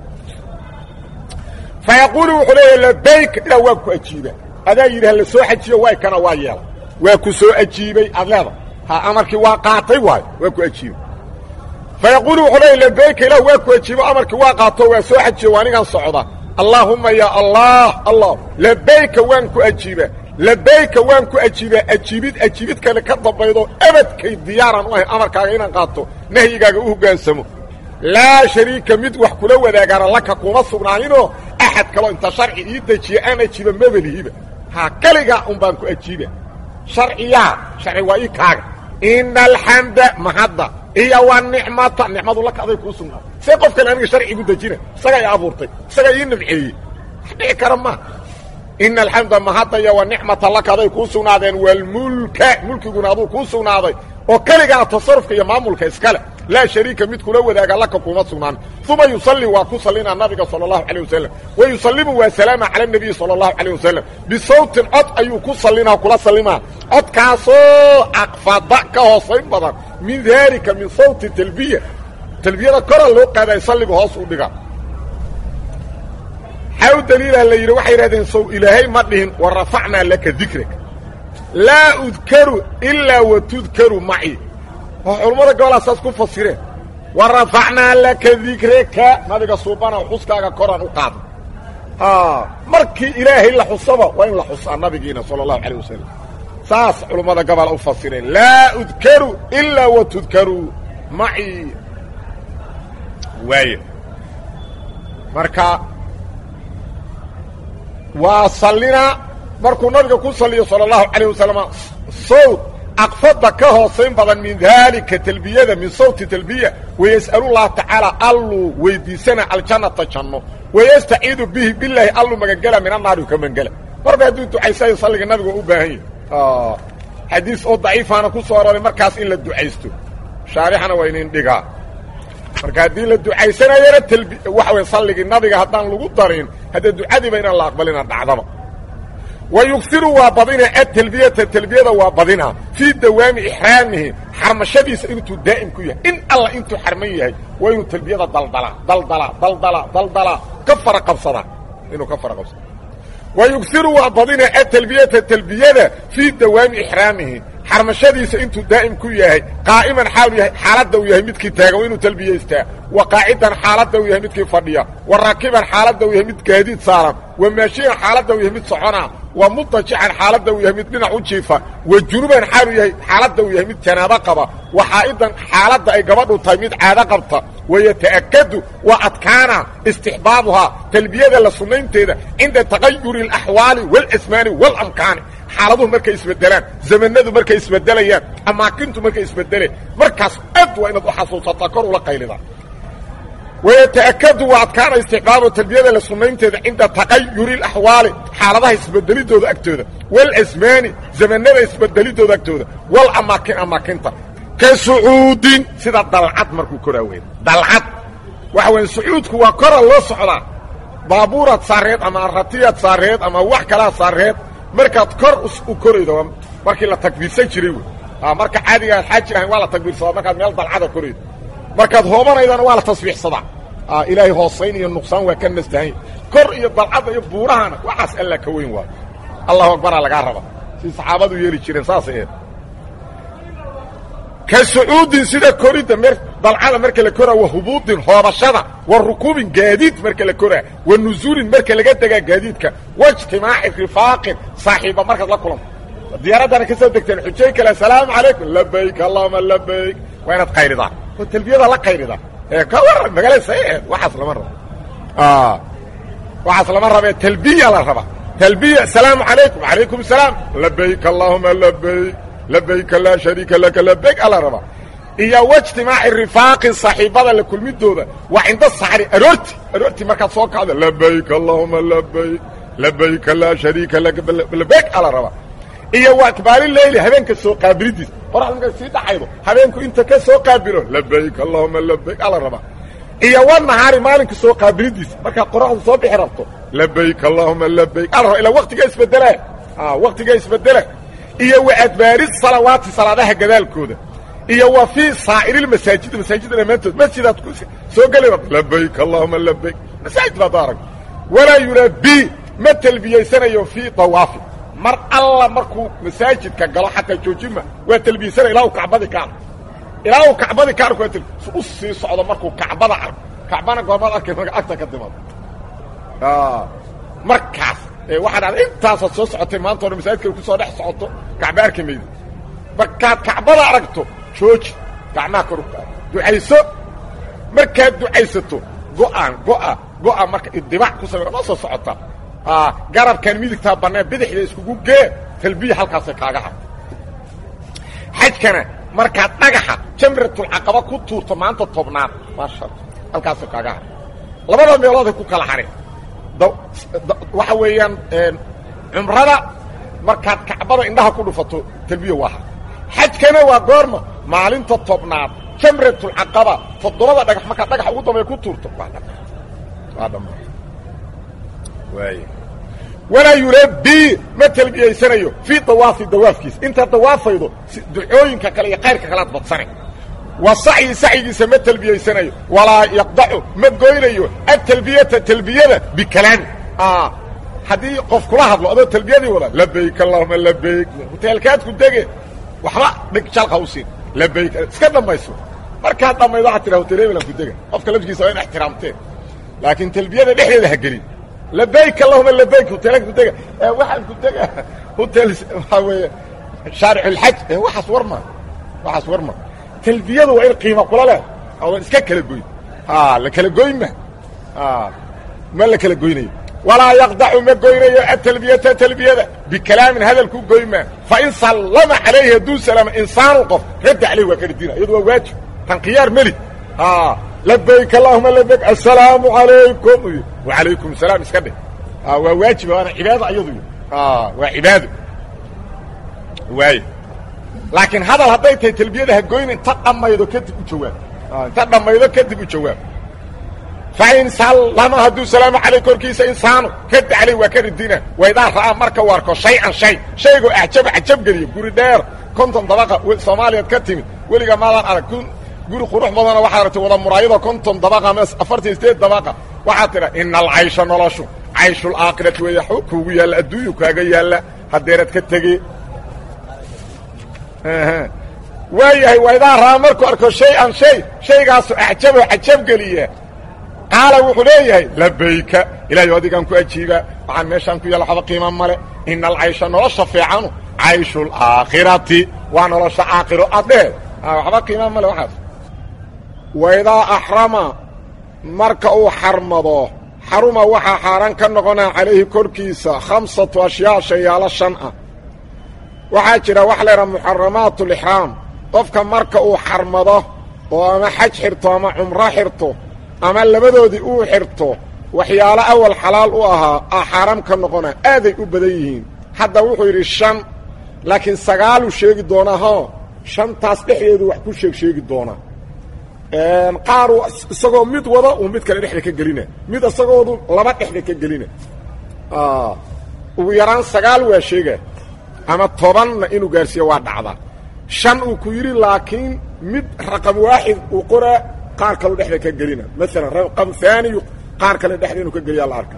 fa yaquulu wuxuu leeya labayk ilaa waa ku ajiiba adaa yidhi ha la soo xajiyo waay kana waa yeela waa ku soo ajiibay aad leeda ha amarkii waa qaatay waayo waa ku ajiibay fa yaquulu wuxuu leeya labayka ilah waa ku ajiibo amarkii waa qaato waa soo xajiyo waa anigan socda allaahumma ya allah allah labayka waan ku ajiiba labayka waan ku ajiibaa ajiibid ajiibid kale ka dambaydo abadkay diyaaran u ahay amarkaaga inaan qaato nahyigaaga u hoggaansamo laa shariika mid wax kula wadaagaana laka kuma sugnaaninoo axad kaloo inta sharci ii dejiya aan ajiiba mabelihiba ha keligaa un baan ku ajiiba sharciyaa sharci waa ii kaaga ina alxamda mahadda iyo wa nicmata nicmadu laka aday kuu sugnaatay see qof kale aniga sharci igu dejina isagaa i abuurtay isagaa ii nimceeyey wax dhici kara maa ina alxamda mahadda iyo wa nicmata laka aday kuu sugnaadeen walmulka mulkiguna aduu kuu sugnaaday oo keligaa tasarufka iyo maamulka iskale laa shariika mid kula wadaaga laka kuma sugnaan uma yusalli waa ku sallinaa nabiga sala allahu calayh wasalam wa yusallimu waa salaama cala nabiyi sala allahu calayh wasalam bisawtin cod ayuu ku sallinaa kula sallimaa codkaasoo aqfada ka hoosayn badan min daalika min sawti talbiya talbiyada kora loo qaaday salliga hoos u dhiga xaa u daliilah la yidhi waxay yidhahdeen sow ilaahay ma dhihin wa rafacnaa laka dikraka laa udkaru ilaa wa tudkaru maci oo culammada gobolaa saas ku fasireen wa rafacnaa laka dikraka nabiga suubana xuskaaga koraan u qaada markii ilaahay la xusaba waa in la xusaa nabigiina sala allahu calayh wasalam saas culammada gobola u fasireen laa udkaru ilaa wa tudkaru maci waay marka waa sallinaa markuu nabiga ku salliyo sala allahu calayh wasalam sawt aqfada ka hoosayn badan min daalika talbiyada min sawti talbiya wayas'alullaha tacaala alluu weydiisana aljannata janno wayastaciidu bihi bilaahi alluu magangela min annaari ka mangela marba hadduu ducaysayo salliga nabiga u baahan yahi xadiis oo daciifaana ku soo arooray markaas in la ducaysto shaarixana waa inin dhigaa marka haddii la ducaysanayana talbi waxa way salligii nabiga haddaan lagu darin haddee ducadiiba inaan la aqbalina dhacdaba wa yugiru waa badina atalbiyata talbiyada waa badina fii dawaami ixraamihi xarmashadiisa intuu daa'im ku yahay in alla intuu xarman yahay waa inuu talbiyada daldalaa daldalaa daldalaa daldalaa ka fara qabsadaa inuu ka fara qabsada wa yugiru waa badina atalbiyata talbiyada fii dawaami ixraamihi xarmashadiisa intuu daa'im ku yahay qaa'iman xaalu yahay xaaladda uu yahay midkii taagan waa inuu talbiyaystaa wa qaacidan xaaladda uu yahay midkii fadhiya wa raakiban xaaladda uu yahay mid gaadiid saaran wa maashiyan xaaladda uu yahay mid soconaa wa mutajican xaaladda uu yahay mid dhinac u jiifa wa junuban xaalu yahay xaaladda uu yahay mid janaabo qaba wa xaa'idan xaaladda ay gabadhu tahay mid caado qabta wayata'akadu waa adkaana istixbaabuhaa talbiyada la sunnaynteeda cinda taqayuri alaxwaali waalasmaani waalamkaani xaaladuhu markay isbedelaan zamanadu markay isbedelayaan amaakintu markay isbedeleen markaas aad waa inaad u xasuusataa kor ula qaylida wayata'akadu waa adkaana istixbaabu talbiyada la sunnaynteeda cinda taqayuri alaxwaali xaaladaha isbedelidooda agtooda waalasmaani zamanada isbedelidooda agtooda walamaakin amaakinta ka sucuudin sida dalcad markuu koraa weyn dalcad waxa weya sucuudku waa kora loo socdaa baabuuraad saareed ama ratiyaad saareed ama wax kalaa saareed markaad kor u koraydo waa markii la takbiirsan jiray wey marka caadiga aad xaaji ahayn waa la takbiirsadaa markaad meel dalcada koraydo markaad hoobanaydana waa la tasbiixsadaa ilaahay hoosayn iyo nuqsaan waa ka nastahanya kor iyo dalcadda iyo buurahana waxaas alla ka weyn waayo allahu akbaraa lagaa raba si saxaabadu yeeli jireen saasay eed ka sucuudin sida koridda mer dalcada marka la koraa wa hubuudin hoobashada wa rukuubin gaadiid marka la koraa wa nuzuulin marka laga degaa gaadiidka wa ijtimaaci rifaaqin saaxiiba markaad la kulanto diyaaraddana ka soo degteen xujay kale asalaamu calaykum labayk allahuma labayk waa inaad qayridaan oo talbiyada la qayridaa ee ka waran magaalada saxiixeed waxaas lama rabo waxaas lama rabee talbiya la rabaa talbiya asalaamu calaykum calaykum salaam labayk allahuma labayk labayka laa shariika laka labayk ala rabaa iyo wاجtimaaci rifaaqin saaxiibada la kulmidooda waa cinda saxri aroorti aroorti markaad soo kacdo labayk allahuma labayk labayka laa shariika laka labayk ala rabaa iyo waa akbaali leyli habeenka soo qaabilidiis qoraxda markaad sii dhacaydo habeenku inta ka soo qaabilo labayk allahuma labayk ala rabaa iyo wanahaari maalinka soo qaabilidiis markaad qoraxdu soo bixi rabto labayk allahuma labayk ala raba ilaa waqtiga isbedela waqtiga isbedela iyo wa adbaari salawaati salaadaha gadaalkooda iyo wa fii saa'iri masaajid masaajidda dhammaantood masjidaad ku soo geli labayk allahuma labayk masaajid baad arag walaa yulabi ma talbiyaysanayo fii dawaafi mar alla markuu masaajidka galo xataa joojima waa talbiyaysana ilaa uu kacbadii ka arko ilaa uu kacbadii ka arko waa u sii socdo markuu kacbada arko kacbana goormaad arkay marka agta ka timaado markaas waxaa dhacda intaasaad soo socotay maanta hore masaajidka ku soo dhex socoto kacba arki mayda markaad kacbada aragto jooji gacmaha kor ugtaa ducayso markaad ducaysato go'aan go'a go'a marka idibac ku samey ma soo socota garabkan midigtaa bannaan bidixda iskugu gee talbiya halkaasay kaaga harta xajkana markaad dhagaxa jamratulcaqaba ku tuurto maanta tobnaad maasha halkaasay kaaga harta labada meelooday ku kala hareen waxa weeyaan cumrada markaad kacbada indhaha ku dhufato talbiya waa har xajkana waa goorma maalinta tobnaad jamratulcaqaba toddobada dhagax markaad dhagaxa ugu dambeya ku tuurto waa dhama waa dhama waay walaa yulabii ma talbiyaysanayo fii dawaafi dawaafkiisa intaad dawaafaydo ducooyinka kale iyo kayrka kalead badsane wa sacyi sacyigiisa ma talbiyaysanayo walaa yaqdacu ma goynayo atalbiyata talbiyada bikalaami haddii qof kula hadlo adoo talbiyadii wada labayk allahuma labayk hoteelkaad ku dege waxba dhig jalqa u siin labayk iska dhammayso markaad dhammaydo waxaad tidha hotel ebelan ku dega qofka lafkiisa waa in ixtiraamteen laakiin talbiyada dhexdeeda ha gelin labayk allahuma labayk hoteelka ku dega waxaan ku dega hotel waxaa weeye shaarixulxaj waxaas warma waxaas warma talbiyadu waa in qiima kula leh odan iska kala goyn la kala goyn ma ma la kala goynayo walaa yaqdacu ma goynayo atalbiyata talbiyada bikalaamin hadalku goymaa fain sallama calayhi hadduu salaamo insaanu qof radda calayh waa ka radina iyadu waa waajib tan khiyaar meli labayk allahuma labayk assalaamu calaykum wacalaykum salaam iska dheh waa waajiba waana cibaado ayadu waa cibaado waay laakiin hadal hadday tahay talbiyada ha goyn inta dhammaydo kadib u jawaab inta dhammaydo kadib u jawaab fain sallama hadduu salaamu calayh korkiisa insaanu radda calayh waa ka radina waydaa ra'aa marka u arko shay-an shay shaygoo acjaba cajab geliya guri dheer konton dabaqa soomaaliyaad ka timid weligaa maadaan arag guri qurux badana waxaad aragtay wada muraayado konton dabaqa ama afartan sideed dabaqa waxaad tidha ina alcaysha noloshu cayshulaakhirati weeya xog kuugu yaalla adduunyu kaaga yaalla haddeerad ka tegee waayahay waydaa ra'aa markuu arko shay-an shay shaygaasu acjaboo cajab geliya qaala wuxuu leeyahay labayka ilaahay adigaan ku ajiibaa waxaan meeshaan ku yaalla waxba qiima male ina alcaysha nolosha fiicanu cayshu alaakhirati waa nolosha aakhiro aad dhehe waxba qiima male waxaas waydaa axrama marka uu xarmado xaruma waxaa xaaraan ka noqonaa calayhi korkiisa khamsatu ashyaa shayaalo shan ah waxaa jira waxa la yidhaha muxaramaat ulixraam qofka marka uu xarmado oo ama xaj xirto ama cumro xirto ama labadoodii uu xirto waxyaalo awal xalaal u ahaa aa xaaraam ka noqona aaday u badan yihiin hadda wuxuu yidhi shan laakiin sagaaluu sheegi doonaa ho shantaas dhexdeedu wax ku sheeg sheegi doonaa qaar isagoo mid wada uu mid kale dhexda ka gelina mid isagoodu laba dhexda ka gelina ugu yaraan sagaal waa sheega ama tobanna inuu gaarsiiyo waa dhacda shan uu ku yidhi laakiin mid raqam waaxid uu qoraa qaar kaleu dhexda ka gelina maalan raqam haaniyu qaar kale dhexda inuu ka geliyaa la arka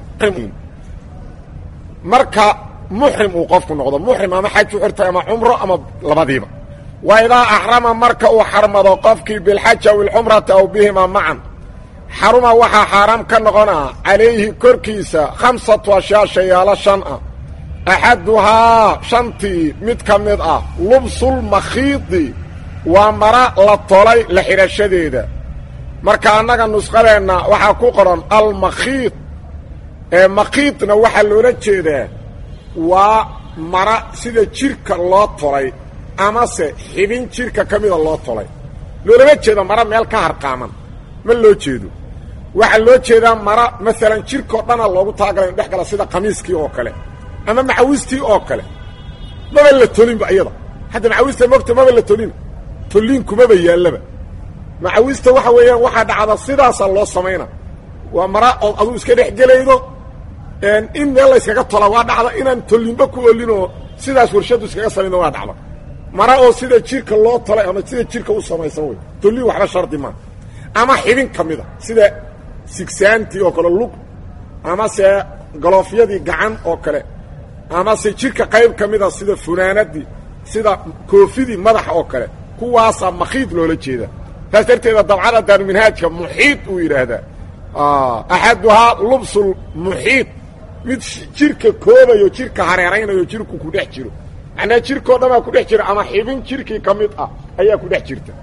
marka muxrim uu qofku noqdo muxrim ama xaj u xirtay ama cumro ama labadiiba wa idaa axrama marka uu xarmado qofkii bilxaji aw ilxumrati aw bihima macan xaruma waxaa xaaraam ka noqonaa calayhi korkiisa khamsatu ashyaa shayaalo shan ah axaduhaa shantii mid ka mid ah lubsulmakhiidi waa mara la tolay la xidhashadeeda marka annaga nusqadeenna waxaa ku qoran almakhiid ee makhiidna waxaa loola jeedaa waa mara sida jidhka loo tolay amase xibin jidhka ka mida loo tolay loolama jeedo mara meel ka harqaaman ma loo jeedo waxaa loo jeedaa mara maalan jidhkao dhana loogu talagalay in dhex gala sida khamiiskii oo kale ama macawistii oo kale maba la tolinba iyada hadda macawista mogta maba la tolin tolliinkumaba yaallaba macawista waxa weeyaan waxaa dhacda sidaasaa loo samayna waa mara ood aduu iska dhex gelaydo in meel layskaga tola waa dhacda inaan tollinba ku olinoo sidaas warshaddu iskaga samayno waa dhacda mara oo sida jidhka loo tolay ama sida jidhka u samaysan wey tolliin waxba shardi maa ama xibin ka mida sida sigsaantii oo kale lug amase galoofyadii gacan oo kale amase jidhka qayb ka mida sida funaanadii sida koofidii madaxa oo kale kuwaasaa makhiid loola jeeda saas darteeda dabcada daaruminhaajka muxiid uu yidhaahdaa axaduhaa lubsul muxiid mid jidhka koobayo jidhka hareeraynayo jidhku ku dhex jiro macnaa jidhkao dhanaa ku dhex jira ama xibin jidhkii ka mid ah ayaa ku dhex jirta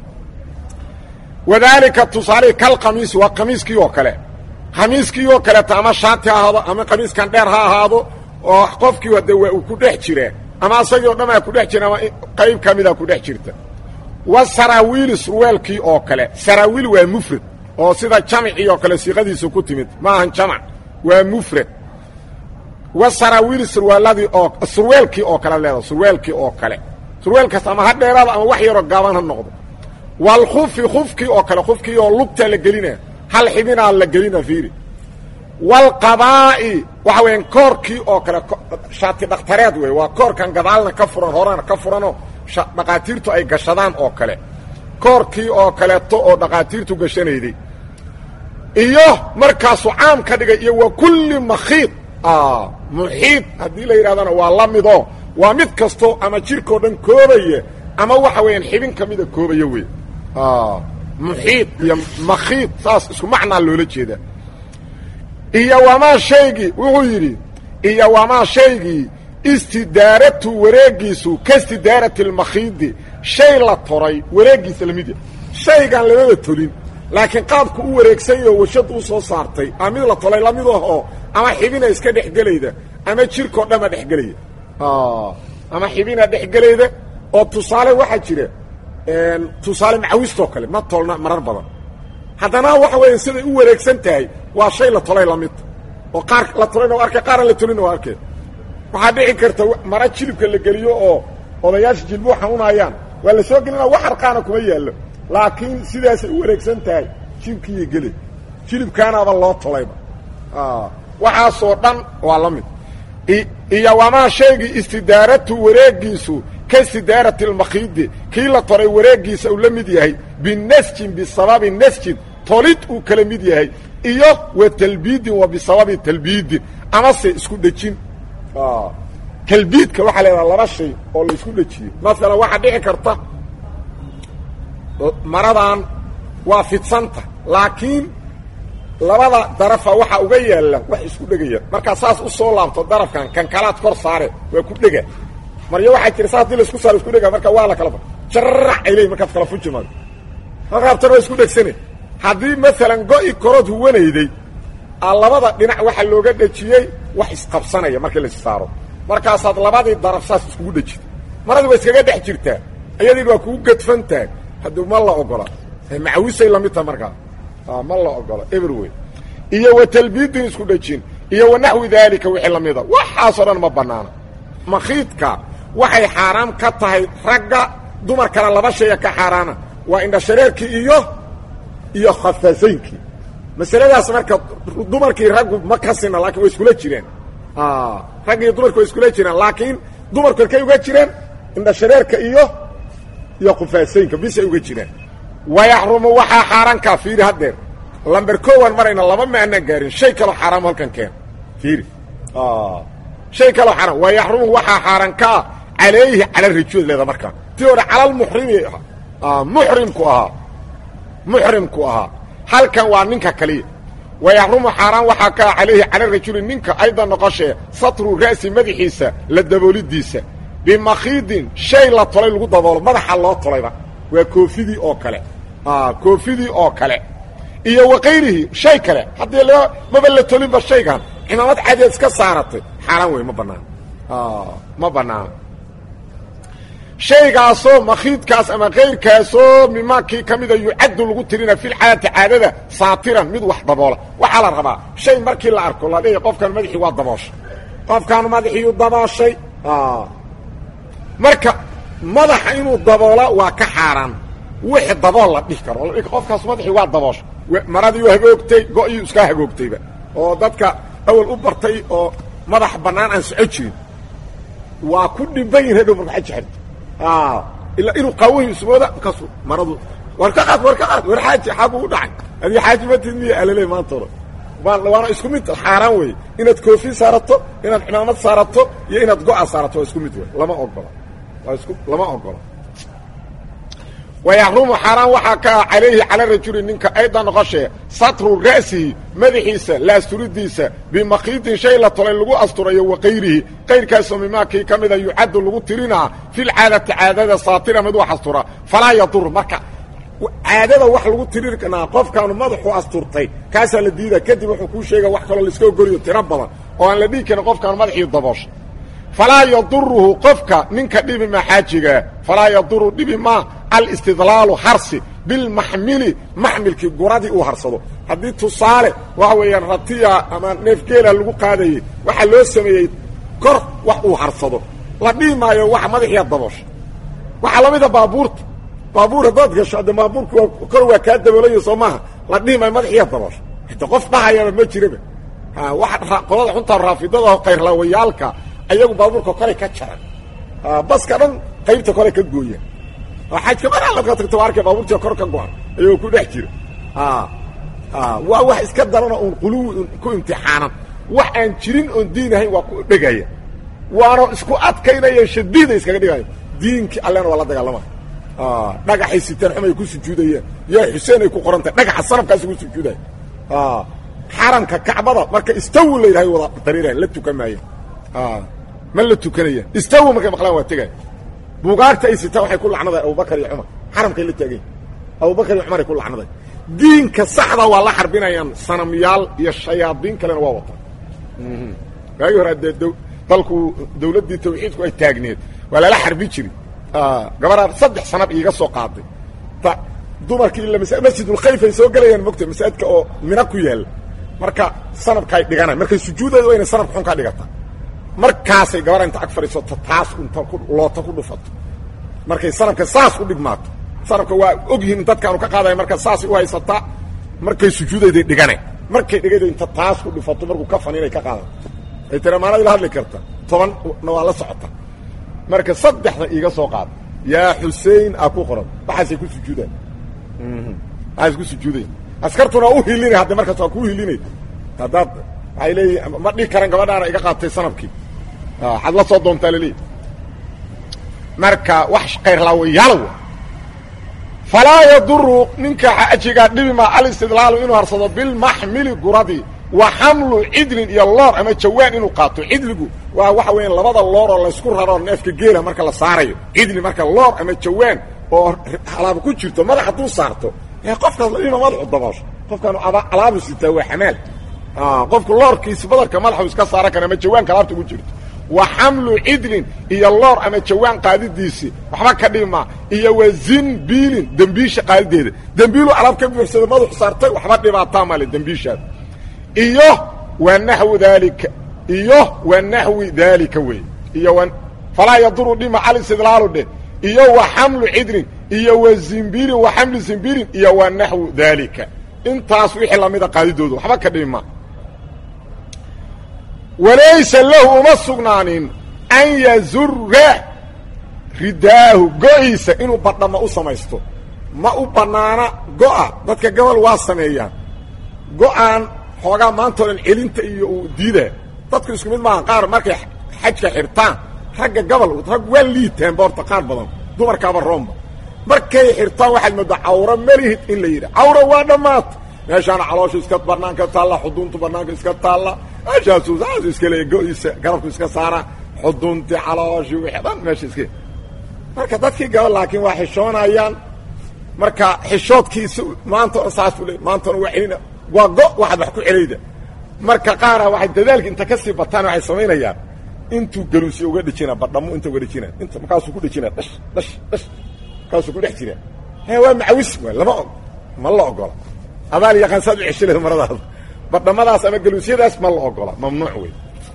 wadaalika tusaalihi kal khamiisi waa khamiiskii oo kale khamiiskii oo kaleeto ama shaati ha ahaado ama khamiiskan dheer ha ahaado oo qofkii hade waa uu ku dhex jiraa ama asagii o dhanaa ku dhex jira ama qayb ka mida ku dhex jirta wa saraawiili surwaalkii oo kale saraawiil waa mufrad oo sida jamcii oo kale siiqadiisu ku timid ma ahan jamac waa mufrad wa saraawiili surwaaladii oo surweelkii oo kale leeda surweelkii oo kale surweelkaas ama ha dheeraada ama wax yaroo gaaban ha noqdo walkufi kufkii oo kale kufkii oo lugtaa la gelina hal xibinaa la gelina fiiri walqabaa'i waxa weeyaan koorkii oo kale shaati dhakhtareed wey waa koorkan gadaalna ka furan horena ka furanoo dhaqaatiirtu ay gashadaan oo kale koorkii oo kaleeto oo dhaqaatiirtu gashanayday iyo markaasuu caam ka dhigay iyo wa kulli makhiid muxiid haddii la yidhahdana waa la midoo waa mid kasto ama jirkao dhan koobaya ama waxa weeyaan xibin ka mida koobaya wey muxiid iyo makhiid saas isku macnaa loola jeedaa iyo wamaa shaygii wuxuu yidhi iyo wamaa shaygii istidaaratu wareegiisu ka istidaarati lmakhiidi shay la toray wareegiisa lamid yahay shaygan lamaba tolin laakiin qaabku u wareegsan yaho warshaddu u soo saartay a mid la tolay lamid ahoo ama xibina iska dhexgelayda ama jirkao dhanba dhexgelaya ama xibina dhexgelayda oo tusaale waxaa jira tusaale macawistoo kale ma tolna marar badan haddana waxa weeya siday u wareegsan tahay waa shay la tolay lamid oo qaar la tolayna waa arkay qaaraan la tolina waa arkay waxaa dhici karta mara jilibka la geliyo oo odayaasha jilbuu xanuunayaan waa la soo gelina wax arqaana kuma yaallo laakiin sidaasay u wareegsan tahay jilibkiiyo gele jilibkaanaaba loo tolayba waxaasoo dhan waa la mid iyo wamaa shaygii istidaaratu wareegiisu ka istidaarati lmakhiidi kii la toray wareegiisa uu la mid yahay binasjin bisababi nasjin tolid uu kala mid yahay iyo wa talbiidin wa bisababi talbiidin amase isku dhejin talbiidka waxaa leedaha laba shay oo la isku dhejiyey maalan waxaa dhici karta maradan waa fidsanta laakiin labada darafa waxaa uga yaalla wax isku dhegaya markaa saas u soo laabto darafkan kan kalaad kor saare waa ku dhega maryo waxaa jira saas dii laisku saaro isku dhega marka waa la kala jarrac ay leeyiin markaad kala fujimaado markaabtana waa isku dhegsane haddii maalan go-i korood huwanayday a labada dhinac waxaa looga dhejiyey wax isqabsanaya markii lais saaro markaasaad labadii daraf saas iskugu dhejid maradii waa iskaga dhex jirtaa iyadiin waa kugu gadfantahay hadduu ma la ogola macawisay lamid taha markaa ma la ogola everway iyo wa talbiidin isku dhejin iyo wa naxwi daalika wixii lamida waxaasoo dhan ma bannaana makhiidka waxay xaaraam ka tahay ragga dumarkana laba shaya ka xaaraana waa indhashareerkii iyo iyo khafasaynkii masaladaas marka dumarkii raggu ma ka sina lakin way iskula jireen ragg iyo dumarku way iskula jireen laakiin dumarku arkay uga jireen indhashareerka iyo iyo khufaasaynka bisay uga jireen wayaxrumu waxaa xaaraankaa fiiri haddeer lamber kowan marayna laba ma anaan gaarin shay kaloo xaaraam halkan keen fiiri shay kaloo xaaraam wayaxrumu waxaa xaaraankaa calayhi cala rajuad leeda markaa tii hore calalmuxrimi muxrimku ahaa muxrimku ahaa halkan waa ninka kaliya wayaxrumu xaaraan waxaa ka ah calayhi cala rajuli ninka ayda noqoshee satru ra'si madaxiisa la daboolidiisa bimakhiidin shay la tolay lagu daboolo madaxa loo tolayba waa koofidii oo kale koofidii oo kale iyo wakayrihi shay kale haddii la maba la tolinba shaygan cimaamad cadeed iska saaratay xaaraan wey ma bannaan ma bannaan shaygaasoo makhiidkaas ama kayrkaasoo mimaakii ka mida yucaddu lagu tirina filcaadati caadada saatiran mid wax daboola waxaa la rabaa shay markii la arko la dhihi qofkan madaxii waa dabooshay qofkan madaxiiyu dabooshay marka madaxa inuu daboola waa ka xaaraan wixi dabool la dhihi karo qofkaas madaxii waa dabooshay maradiiu hagoogtay go-iyu iska hagoogtayba oo dadka awal u bartay oo madax bannaan aan soco jirin waa ku dhimban yihin hadhow marka xaji xirta ilaa inuu qaawahi ismooda markaasu maradu war ka qaad war ka qaad war xaaji xagu u dhacay adii xaaji matid miya alale maantooda waana isku mid xaaraan weeye inaad koofi saarato inaad cimaamad saarato iyo inaad go-a saarato waa isku mid wey lama ogola waa isku lama ogola wayaxrumu xaaraan waxaa ka ah calayhi cala rajuli ninka ayda noqoshee satru ra'sihi madaxiisa laasturidiisa bimakhiidin shay la tolay lagu asturayo wakayrihi kayrkaasoo mimaakii ka mida yucaddu lagu tirinaa filcaadati caadada saatira mid wax astura falaa yadur marka caadada wax lagu tirinaa qofkaanu madaxu asturtay kaasaa la diida kadib wuxuu kuu sheega wax kaloo laiska ogoliyo tiro badan oo aan la dhihi karin qofkaanu madaxii dabooshay falaa yaduruhu qofka ninka dhibi maa xaajigaa falaa yaduru dhibi maa alistidlaalu harsi bilmaxmili maxmilkii guradii uu harsado haddii tusaale waxa weeyaan ratiya ama neefgeela lagu qaadayey waxaa loo sameeyey kor wax uu harsado la dhihi maayo waxa madaxiia daboosha waxaa la mida baabuurta baabuur haddaad gasho hadde baabuurku waa kor waa kaa daboolaya soo maaha la dhihi maayo madaxiia daboosha hade qof dhahayaba ma jiraba waa qolada xuntaa raafidada kayrlaawayaalka ayagu baabuurka koray ka jaran baska dhan qaybta kore ka gooya xajka mar alla ka tagto arkay baabuurtii kor ka go-an ayagoo ku dhex jira waa wax iska darana uun quluwi ku imtixaanan wax aan jirin oon diin ahayn waa ku dhegaya waana isku adkaynaya shadiida iskaga dhigaya diinkii allena waa la dagaalamaya dhagaxay sitaan xumay ku sujuudayaan yaa xuseen ay ku qorantahay dhagaxa sanabkaasi ku sujuudaya xaramka kacbada marka istawi la yidhahay wada dariirayan la tukan maaya ma la tukanaya istawi markay maqlaan waa tegaya buugaagta ay sitaan waxay ku lacnaday abubakar iyo cumar xaramkay la taagayn abubakar iyo cumar ay ku lacnaday diinka saxda waa la xarbinayaan sanamyaal iyo shayaadiin kalena waa wataan waagii hore dee dalku dawladdii tawxiidku ay taagneed waa lala xarbi jiri gabaraan saddex sanab iiga soo qaaday dumarkii ila masjidulkhayf ay soo gelayaan mogta masaajidka oo mina ku yaalla marka sanabkaay dhiganayan markay sujuudayda waa inay sanabka xun kaa dhigataa markaasay gabara inta ag fadhiisato taas inta loota ku dhufato markay sanabka saas u dhigmaato sanabka waa og yihiin dadkaanu ka qaadaya marka saasay u haysataa markay sujuudayday dhiganayn markay dhigayda inta taas ku dhufato markuu ka faniinay ka qaadato ay tira maanad ila hadli karta tobanna waa la socota marka saddexda iiga soo qaada yaa xusein a ku qoran waxaasay ku sujuudaan waxaas ku sujuudayan askartuna u hilinay hadda markaas waa kuu hilinay haddaad waxay leeyihin ma dhihi karan gabadhaana iga qaatay sanabkii waxaad la soo doontaa laleeyahy marka wax kayrlaawayaal falaa yaduru ninka xajigaa dhibi maa alistidlaalu inuu harsado bilmaxmili guradii wa xamlu cidlin iyo loor ama jawaan inuu qaato cidligu waa waxa weeyaan labada loor oo laysku raro neefka geela marka la saarayo cidli marka loor ama jawaan oo alaaba ku jirto madax hadduu saarto ee qofkaas la dhima madaxu daboosho qofkaanu alaabu sitaa waa xamaal qofku loorkiisi badarka madaxu iska saaran kara ama jawaanka alaabta ugu jirto wa xamlu cidlin iyo loor ama jawaan qaadidiisii waxba ka dhima iyo wa zinbiilin dembiisha qaadideeda dembiilu alaab ka buuxsada madaxu saartay waxba dhibaataa male dembiishaada iyo wa naxwu daalika iyo wa naxwi daalika wey iyo falaa yaduru dhima alistidlaalu dheh iyo wa xamlu cidlin iyo wa zimbiilin wa xamlu zimbiilin iyo wa naxwu daalika intaas wixii lamida qaadidooda waxba ka dhima walaysa lahu uma sugnaanin an yazura ridaahu go-iisa inuu badhama u samaysto ma u bannaana go-a dadka gobol waa sameeyaan go-aan xoogaa maanta o dhan celinta iyo uu diidaa dadku isku mid maaha qaar markay xajka xirtaan ragga gobol rag waa liitaan boorta qaar badan dumarkaaba roomba markay xirtaan waxaad moodaa cawro melihid in la yidhi cawro waa dhammaata meeshaana calooshu iska banaanka taalla xuduntu banaanka iska taalla meeshaasu saasu iska leeya go-iisa garabku iska saara xuduntii calooshi wixii dhan meesha iska marka dadkii gaba laakiin waa xishoonayaan marka xishoodkiisa maanta o saasuu le maantana waa celina waa go waxaad wax ku celayda marka qaara waxay dadaalka inta kasii bataan waxay samaynayaan intuu galuusi uga dhejina badhamo inta uga dhejina inta markaasuu ku dhejina dhash dhash dhash markaasuu ku dhex jira he waa macawis waay lama og ma la ogola adaal yaqaan saad u ceshaleed maradaada badhamadaas ama galuusyadaas ma la ogola mamnuuc wey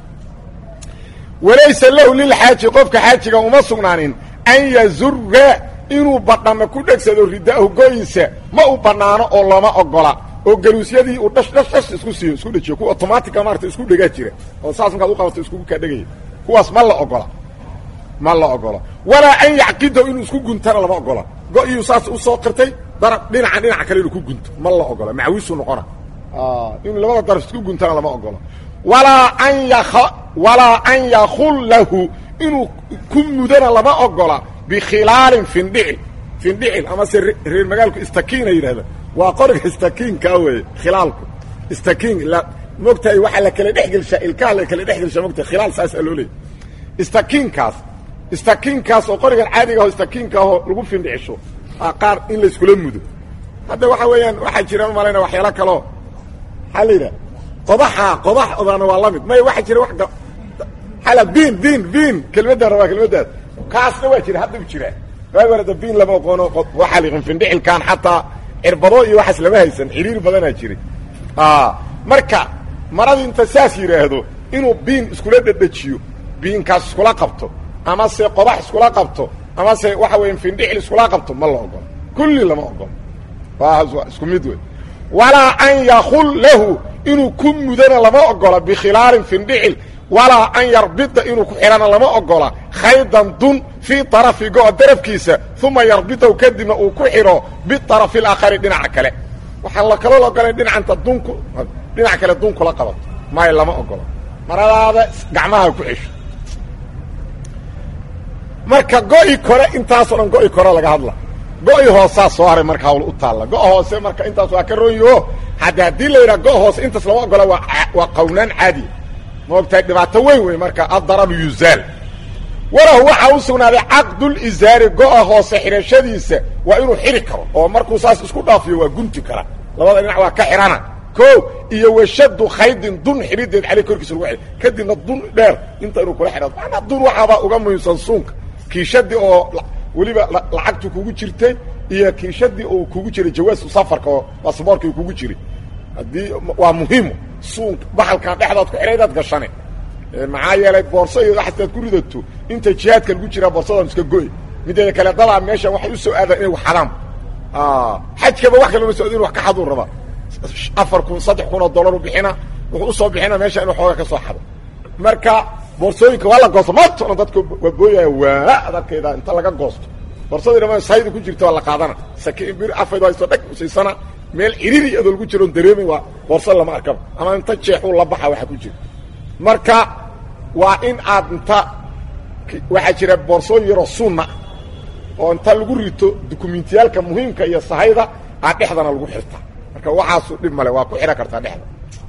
walaysa lahu lilxaaji qofka xaajiga uma sugnaanin an yazura inuu badhamo ku dhegsado ridaahu goyiisa ma u banaano oo lama ogola oo galuusyadii uu dhash dhash dhash isku siiyo isku dhejiyo kuwa automatica maarata isku dhegaa jira oo saas markaad u qabato iskugu kaa dhegaya kuwaas ma la ogola ma la ogola walaa an yacqidahu inuu isku guntana lama ogola go-iyuu saas usoo qirtay darab dhinaca dhinaca kale inuu ku gunto ma la ogola macwiisu noqona inuu labada daraf isku guntana lama ogola walaa an ya walaa an yakullahu inuu ku mudana lama ogola bikhilaalin findhicil findhicil amase reer magaalku istakiina yidhahda waa qoriga istakiinkaa weeye khilaalku istakiin mogtahay waxaa la kala dhexgelshaa ilkaha la kala dhexgelshaa mogtahay khilaal saasaa loo leeyay istakiinkaas istakiinkaas oo qorigan caadiga aho istakiinka ahoo lagu findhicisho qaar in layskula mudo hadda waxa weeyaan waxaa jira malayna waxyaalo kaloo maxaa la yidhaha qodaxa qodax odaana waa lamid may waxaa jira wax hala biin biin biin kelmaddan rabaa kelmaddaas kaasna waa jira hadda u jiraa waagi horeda biin lama oqoono waxaa liqin findhicilkaan xataa cirbado iyo waxaas lama haysan xiriir badanaa jiray marka maradii inta saas yidhaahdo inuu biin iskula dhedhejiyo biinkaas iskula qabto ama se qodax iskula qabto ama se waxa weya findhicil iskula qabto ma la ogolo kulli lama ogolo waa isku mid wey walaa an yakul lahu inuu ku mudana lama ogola bikhilaalin findhicil walaa an yarbida inuu ku xidhana lama ogola khaydan dun fii طarafi go-a darafkiisa uma yarbidahu kadibna uu ku xidho biطarafi اlaakhari dhinaca kale waxaan la kaloo ogolayn dhinacanta dunku dhinac kale dun kula qabato maayo lama ogolo maradaada gacmaha ku cesho marka go-i kore intaasoo dhan go-i kore laga hadla go-i hoosaa soo haray marka hawl u taalla go- hoose marka intaas waa ka roonyaho hadda haddii la yidhaha go- hoose intaas lama ogola waa waa qawnaan caadiya ma ogtahay dhibaato weyn wey marka addararu yuzaal walahu waxaa u sugnaaday caqdulizaari go-a hoose xidhashadiisa waa inuu xidhi karo oo markuu saas isku dhaafiyo waa gunti kara labada dhinac waa ka xidhana ko iyo washadu khaydin dun xidhideed caley korkiisa lagu xidh kadibna dun dheer inta inuu kula xidhado maanaa dun waxaabaa uga muhiimsan suunka kiishadii oo weliba lacagtu kugu jirtay iyo kiishadii oo kugu jiray jawaasu safarka oo basaboorka kugu jiray haddii waa muhiimo suunka baxalkan dhexdaad ku xidhaydaad gashane maxaa yeelay boorso iyo xataad ku ridato inta jihaadka lagu jiraa boorsadan iska goy mideeda kale dadaa meeshan waxay u soo aadaan inay wax xadaan xajkaba wax kalama socdo inu wax ka xaduu raba afar kun saddex kun oo dollar u bixina wuxuu usoo bixina meesha inuu xooga ka soo xado marka boorsooyinka waa la goosto maanta dhan dadka waa booyaya waa adalkeeda inta laga goosto boorsadii dhama sayda ku jirta waa la qaadana sakiin bir afaydo haysto dhag usiisana meel ciriri adoo lagu jiro on dareemin waa boorso lama arkaba ama inta jeexuu la baxa waxa ku jira marka waa in aad inta waxaa jira boorsooyin yaroo sunna oo inta lagu rito dukumentiyaalka muhiimka iyo sahayda aad dhexdana lagu xirta marka waxaasu dhib male waa ku xidhan kartaa dhexda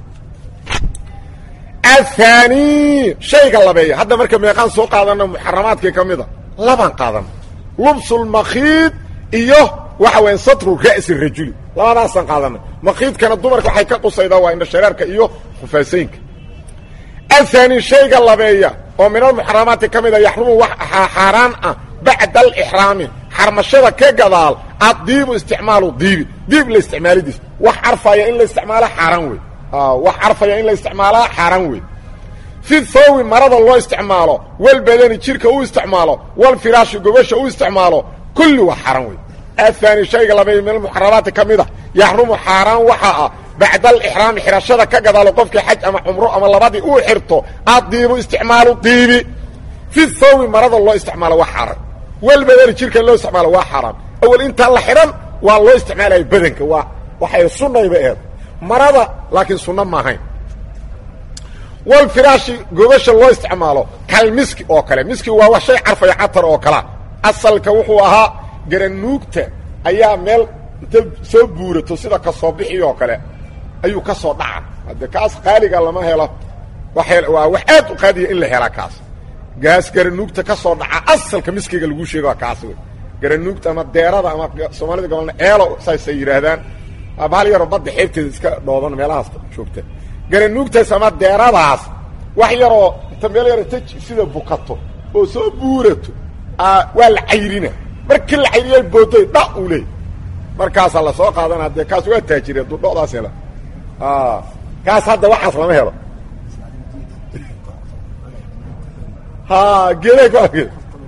athani shayga labeeya hadda marka meeqaan soo qaadana muxaramaadkii ka mida labaan qaadana lubsulmakhiid iyo waxa weya satru ra'si rajuli labadaasaan qaadanay makhiidkana dumarka waxay ka qusaydaa waa indhashareerka iyo khufaasaynka athani shayga labeeya oo min almuxaramaati ka mida yaxrumu wax xaaraan ah bacda alixraami xarmashada ka gadaal addiibu isticmaalu diibi diib la isticmaalidiis wax carfaya in la isticmaalo xaaraan wey wax carfaya in la isticmaalaa xaaraan wey fi thoowi marada loo isticmaalo walbadani jirka u isticmaalo walfiraashi gobasha u isticmaalo kulli waa xaaraan wey athani shayga labeeya min almuxaramaati ka mida yaxrumu xaaraan waxaa ah bacda alixraami xidhashada ka gadaalo qofkii xaj ama cumro ama labadii uu xirto addiibu isticmaalu diibi fi thoowi marada loo isticmaalo waa xaaraan walbadani jirka loo isticmaalo waa xaaraan awel intaan la xidhan waa loo isticmaalaya badanka waa waxay sunnayba eed marada laakiin sunno ma ahayn walfiraashi gobasha loo isticmaalo kal miski oo kale miski waa wax shay carfaya catar oo kalea asalka wuxuu ahaa garanuugta ayaa meel inta soo buurato sida ka soo bixi oo kale ayuu ka soo dhaca hadde kaas qaaliga lama helo waa wax aad u qaadiya in la helaa kaas gaas garanuugta ka soo dhaca asalka miskiga laguu sheega waa kaas wey garanuugta ama deerada ama soomaalida gobolna eelo saasay yidhaahdaan bahal yaroo badda xeebteeda iska dhooban meelahaas joogta garanuugtaas ama deeradaas wax yaroo inta meel yaro ta sida bukato oo soo buurato waa la cayrina markii la cayriyay boodoy dha uu leey markaasaa la soo qaadana dee kaas waa taajiri hadduu dhodaas hela kaas hadda waxaas lama helo ha geeday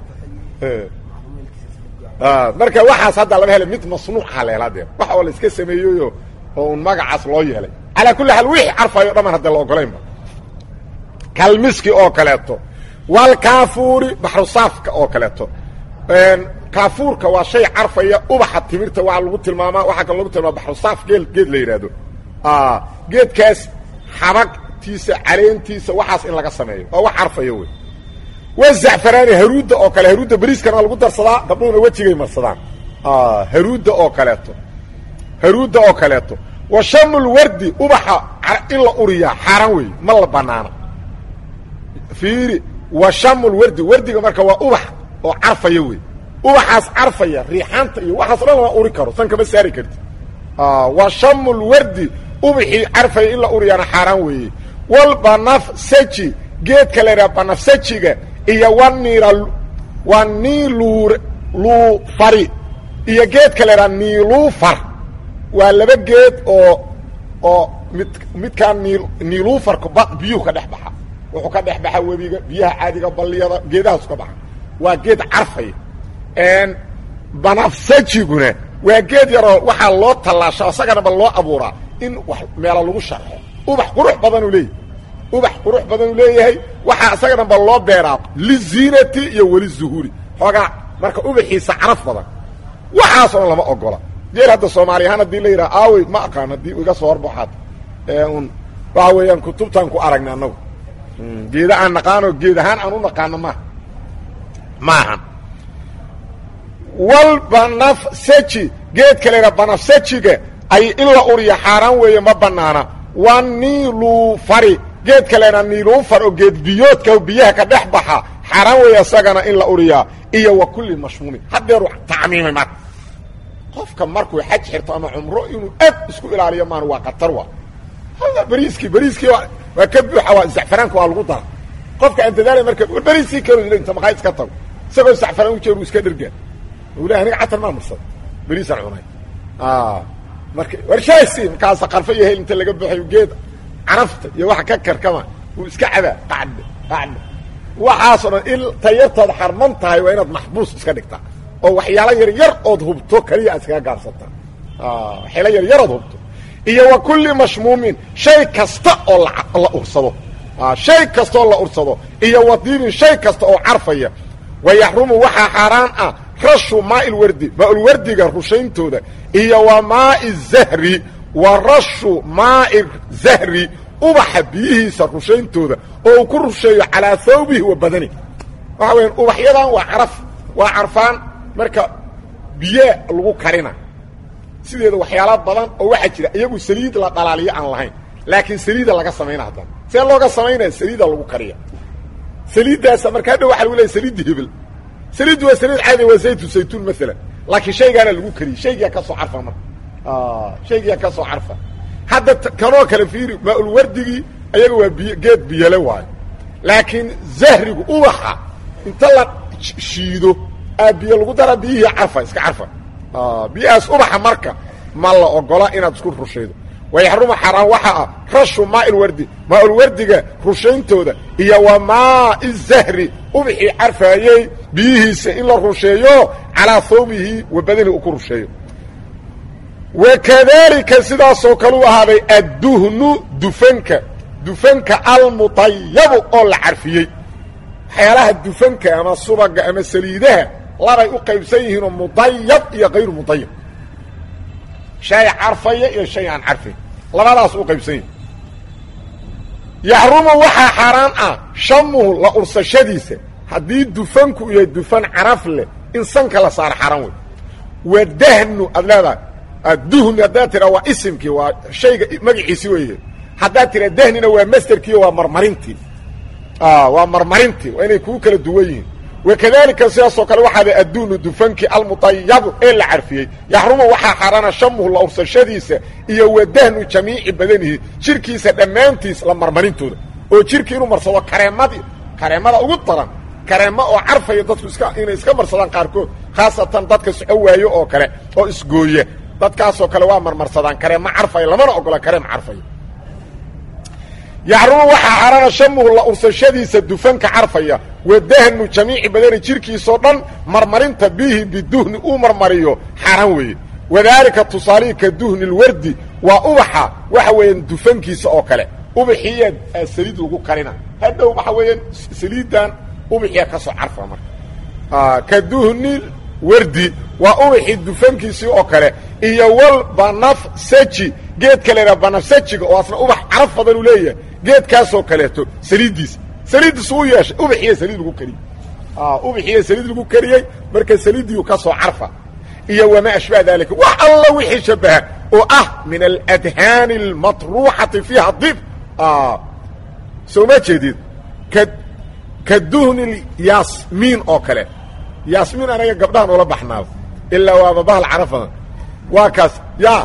marka waxaas hadda lama helo mid masnuuca la helaa dee wax oo la iska sameeyeyo oo un magacaas loo yeelay calaa kulli xaal wixii carfayo dhaman hadda la ogolaynba kalmiski oo kaleeto walkaafuuri baxrusaafka oo kaleeto kaafuurka waa shay carfaya ubaxa timirta waa lagu tilmaamaa waxaa kaloo lagu tilmaama baxrusaaf geel geed la yidhaahdo geedkaas xabagtiisa caleentiisa waxaas in laga sameeyo waa wax carfaya wey wazacfaraani haruudda oo kale haruudda beriiskana waa lagu darsadaa gabdhuhuna wejigay marsadaan haruudda oo kaleeto haruudda oo kaleeto wa shamulwardi ubaxa in la uriyaa xaaraan wey ma la banaana fiiri wa shamulwardi wardiga marka waa ubax oo carfaya wey ubaxaas carfaya riixaanta iyo waxaas dhan lama uri karo san kama saari karti wa shamulwardi ubaxii carfaya in la uriyaana xaaraan weeye walbanafsaji geedka la yidhaha banafsajiga iyo waniira waa niilur luufari iyo geedka la yidhaha niiluufar waa laba geed oo oo mid midkaan niil niiluufarka ba biyuhu ka dhex baxa wuxuu ka dhex baxa webiga biyaha caadiga balliyada geedahaasu ka baxa waa geed carfaya banafsajiguna waa geed yaroo waxaa loo tallaasha isaganaba loo abuuraa in wax meelo lagu sharxo ubax qurux badanuu leeyahy ubax qurux badanuu leeyahay waxaa isaganaba loo beeraa liziinati iyo weli zuhuuri xoogaa marka ubaxiisa caraf badan waxaasoo dhan lama ogola geel hadda soomaali ahaan haddii la yidhaha aawey ma aqaan haddii iga soo horbaxaad un waxa weeyaan kutubtaan ku aragna annagu geeda aan naqaano geed ahaan aan u naqaano maaha maahan walbanafsaji geedka la yidhaha banafsajiga ay in la uriya xaaraan weeye ma banaana wa niilufari geedka la yidhaha niilufar oo geed biyoodka biyaha ka dhex baxa xaaraan weeye isagana in la uriyaa iyo wa kulli mashmuumin haddeeru tacmiimay marka qofka markuu xaj xirto ama cumro inuu aad isku ilaaliyo maan waa qatar wa hada beriiskii beriiskii waa ka buuxa waa zacfaraanka waa lagu dara qofka aan dadaala marka beriiskii kalo inta maqaa iska tago isagoo zacfaraan u jeer uu iska dhergaan ule aniga catar maa marsada beriisaan cunay marka warshaasi markaasa qarfo iyo hel inta laga buuxayo geed carafta iyo waxa ka karkama uu iska cabaa qacd qacd waxaasoo dhan in tayartooda xarman tahay waa inaad maxbuus iska dhigtaa oo waxyaalo yar yar ood hubto kaliya aad iskaga gaarsataa waxyaalo yar yarood hubto iyo wa kulli mashmuumin shay kasta oo la ursado shay kasta oo la ursado iyo wadiibin shay kasta oo carfaya wa yaxrumu waxaa xaaraan ah rashu maai lwardi maaulwardiga rushayntooda iyo wa maai zahri wa rashu maai zahri ubaxa biyihiisa rushayntooda oo uu ku rusheeyo calaa hawbihi wa badani waxa weya ubaxyadan waa caraf waa carfaan marka biyaa lagu karina sideeda waxyaala badan oo waxaa jira iyagu saliid la dhalaaliyo aan lahayn laakiin saliida laga samayna haddana see looga samaynaya saliida lagu kariya saliiddaasa marka hadha waxa lagu leeya saliidda hebel saliiddu waa saliid caadi waa zaytu saytuun maalan laakiin shaygaana lagu kariyey shaygiyaa ka soo carfa marka shaygiyaa ka soo carfa hadda kanoo kale fiiri maaulwardigii ayaga waa biy geed biyale waayo laakiin zahrigu ubaxa inta la shiido aa biyo lagu daraa biyihii carfa iska carfa biyahaas ubaxa marka ma la ogola inaad isku rushaydo wayaxrumu xaaraan waxaa ah rashu maailwardi maaulwardiga rushayntooda iyo wa maai zahri ubaxii carfaayey biyihiisa in la rusheeyo calaa hawbihi wa badani uu ku rusheeyo wakadalika sidaasoo kale u ahaaday adduhnu dufanka dufanka almutayabu oo la carfiyey waxyaalaha dufanka ama subaga ama saliidaha labay u qaybsan yihiinoo mudayab iyo kayru mudayab shay carfaya iyo shay aan carfayn labadaas u qaybsan yihin yaxrumu waxaa xaaraan ah shamuhu la ursashadiisa haddii dufanku iyo dufan caraf leh in sanka la saaro xaran wey wadahnu aad leedahay duhni haddaad tira waa isimkii waa shayga magaciisi weeye haddaad tira dahnina waa masderkiio waa marmarintii waa marmarintii waa inay kuu kala duwan yihiin wakadalika sidaasoo kale waxaada adduunu dufanki almuطayabu ee la carfiyey yaxrumu waxaa xaaraana shamuhu la ursashadiisa iyo wadahnu jamiici badanihi jirkiisa dhammaantiis la marmarintooda oo jirki inuu marsado kareemadii kareemada ugu daran kareemo oo carfaya dadku iska inay iska marsadaan qaarkood khaasatan dadka soco waayo oo kale oo isgooya dadkaasoo kale waa marmarsadaan kareemo carfaya lamana ogola kareem carfaya yaxrumu waxaa xaaraana shamuhu la ursashadiisa dufanka carfaya wadahnu jamiici badani jirkiisoo dhan marmarinta bihi biduhni uu marmariyo xaaraan weeye wadaalika tusaalihii ka duhni lwardi waa ubaxa waxa weeyaan dufankiisa oo kale ubaxiiya saliid lagu karina hadhow waxa weeyaan saliidan ubaxiya ka soo carfa marka ka duhni wardi waa ubaxii dufankiisii oo kale iyo wal banafsaji geedka la yidhaha banafsajiga oo asna ubax caraf badan uu leeyahay geedkaasoo kaleeto saliiddiisa saliiddiis uu yeeshay ubaxiya saliid lagu kariyey ubaxiya saliid lagu kariyey marka saliiddii ka soo carfa iyo wamaa ashbaha dalika wax alla wixii shabaha oo ah min aladhaani almatruuxati fiiha dib soo ma jeedid ka ka duhni yaasmiin oo kale yaasmiin anaga gabdhahan ula baxnaaba ilaa waaba bahal carafadan waa kaas ya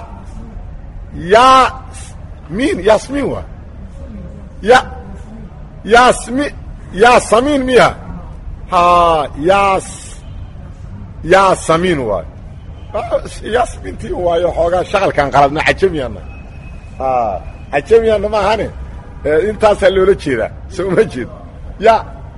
yaasmiin yaasmiin waa ya yaasmi yaasamiin miya ha yaas yaasamiin waay yaasmiintii waayo xoogaa shaqalkaan qaladna cajamiyaana cajamiyaana ma ahane intaasaa loola jeedaa soo ma jeed ya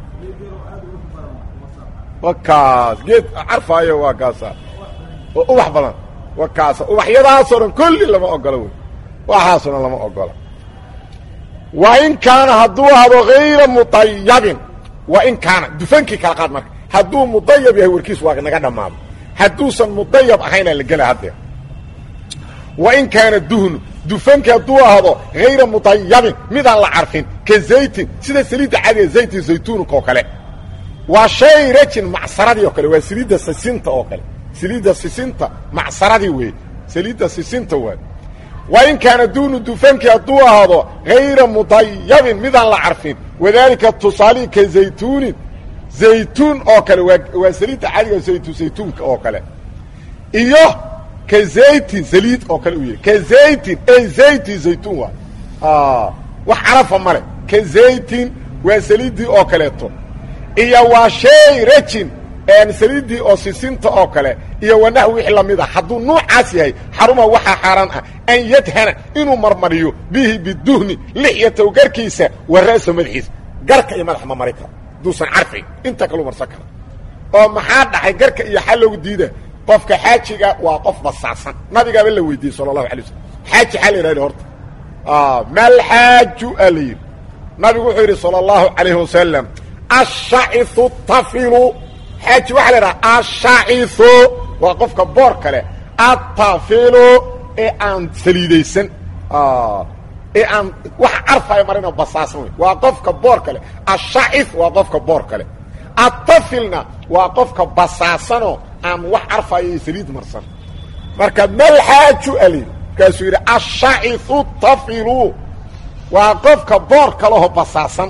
wa kaas geed carfaayo waa kaasa oo ubax badan wa kaasa ubaxyadaasoo dhan kulli lama ogola wey waxaasoo dhan lama ogola wa in kaana hadduu ahdo hayra muطayabin wa in kaana dufankii kala qaad marka hadduu mudayab yahay warkiis waa naga dhammaado hadduusan mudayab ahaynaa la gela haddee wa in kaana duhnu dufanki hadduu ahdo hayra mudayabin midaan la carfin ka zaytin sida saliidda caadiga zaytin zaytuunka oo kale waa shay rajin macsaradii oo kale waa saliidda sisinta oo kale saliidda sisinta macsaradii weeye saliidda sisinta waay wa in kaana duunu dufanki hadduu ahdo hayra mudayabin midaan la carfin wadaalika tusaalihii ka zaytuunin zaytuun oo kale waa waa saliidda caadiga zaytu zaytuunka oo kale iyo ka zaytin saliid oo kale u yahy ka zaytin ey zayti zaytuun waay wax carafa male ka zaytin waa saliiddii oo kaleeto iyo waa shay rajin saliiddii oo sisinta oo kale iyo wanax wixii lamid a hadduu nuucaas yahay xaruma waxaa xaaraan ah an yadhana inuu marmariyo bihi biduhni lixyatow garkiisa wa ra'sa madaxiisa garka iyo madax ma mari karo haduusan carfayn inta kalu marsan kara oo maxaa dhacay garka iyo xaa loogu diida qofka xaajiga waa qof basaasan nabigaaba la weydiiyey sala allahu alay waslm xaaji xaa la yidhahda horta malxaaju aa la yidhi nabigu wuxuu yidhi salى اllahu alayhi wasalam ashaciu tafilu xaaji waxaa la idhaha ashaciu waa qofka boor kale atafilu ee aan saliidaysan ee aan wax carfaya marino basaasan wey waa qofka boor kale ashaci waa qofka boor kale atafilna waa qofka basaasanoo aan wax carfaya iyo saliid marsan marka malxaaju ali markaasuu yidhi ashaciu tafilu waa qofka boor kaleho basaasan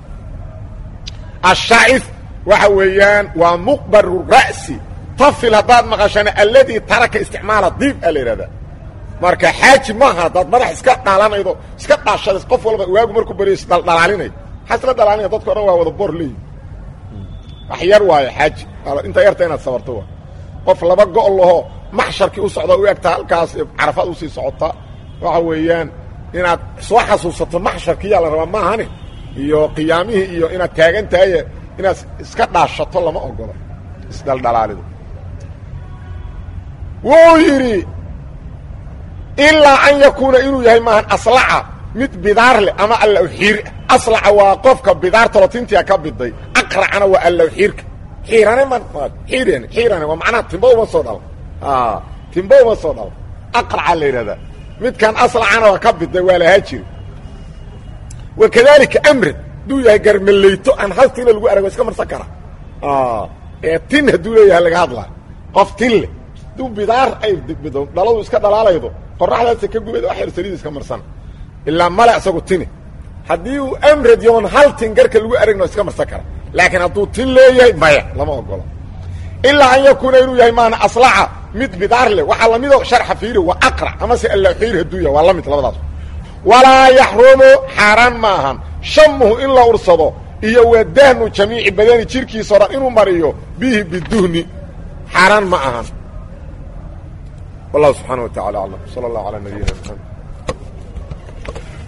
ashaci waxa weeyaan waa muqbaru ra'si tafil haddaad maqashana alladii taraka isticmaala diib a la yidhahdaa marka xaaji maaha haddaad madax iska dhaalanaydo iska dhaashada qof walba waagu markuu baryo isdhaldhalaalinay maxaa isla dhalaalinaya dadka o dhan waa wada boor leeyi wax yar waayo xaaji intaa yarta inaad sabarto waa qof laba go' laho maxsharkii u socda u egta halkaas carafaad usii socota waxa weeyaan inaad soo xasuusato maxsharkiyaa la rabaa maahane iyo qiyaamihii iyo inaad taagan tahay inaad iska dhaashato lama ogolo isdhaldhalaalido wuu yidhi ilaa an yakuuna inuu yahay maahan aslaca mid bidaar leh ama allawxiir aslaca waa qofka bidaartalo tintia ka biday aqracana waa allawxiirka xiirane ma xiiren xiirane waa macnaha timbo uma soo dhalo timbo uma soo dhalo aqraca la yidhahdaa midkan aslacana waa ka biday waa lahaa jiri wakadalika amrad hadduu yahay garmaleyto aan haltiina lagu arag waa iska marsan kara ee tin hadduu leeyahay laga hadlaa qof tin leh hadduu bidaar ay bido dhaladu iska dhalaalaydo qoraxdaasa ka gubad wax yar saliid iska marsan ilaa male isagu tini haddii uu amrad yoon hal tin garka lagu aragno iska marsan kara laakiin hadduu tin leeyahay maya lama ogolo ilaa an yakuuna inuu yahay maana aslaca mid bidaar leh waxaa lamido sharxa fiiri waa aqra amase allaxiir hadduu yahay waa la mid labadaas walaa yaxrumu xaaraan ma ahan shamuhu in la ursado iyo waa dahnu jamiici badani jirkiisa o dhan inuu mariyo bihi biduhni xaaraan ma ahan wallahu subxaana wa tacala aclam sala allahu calaa nabiyina maxamed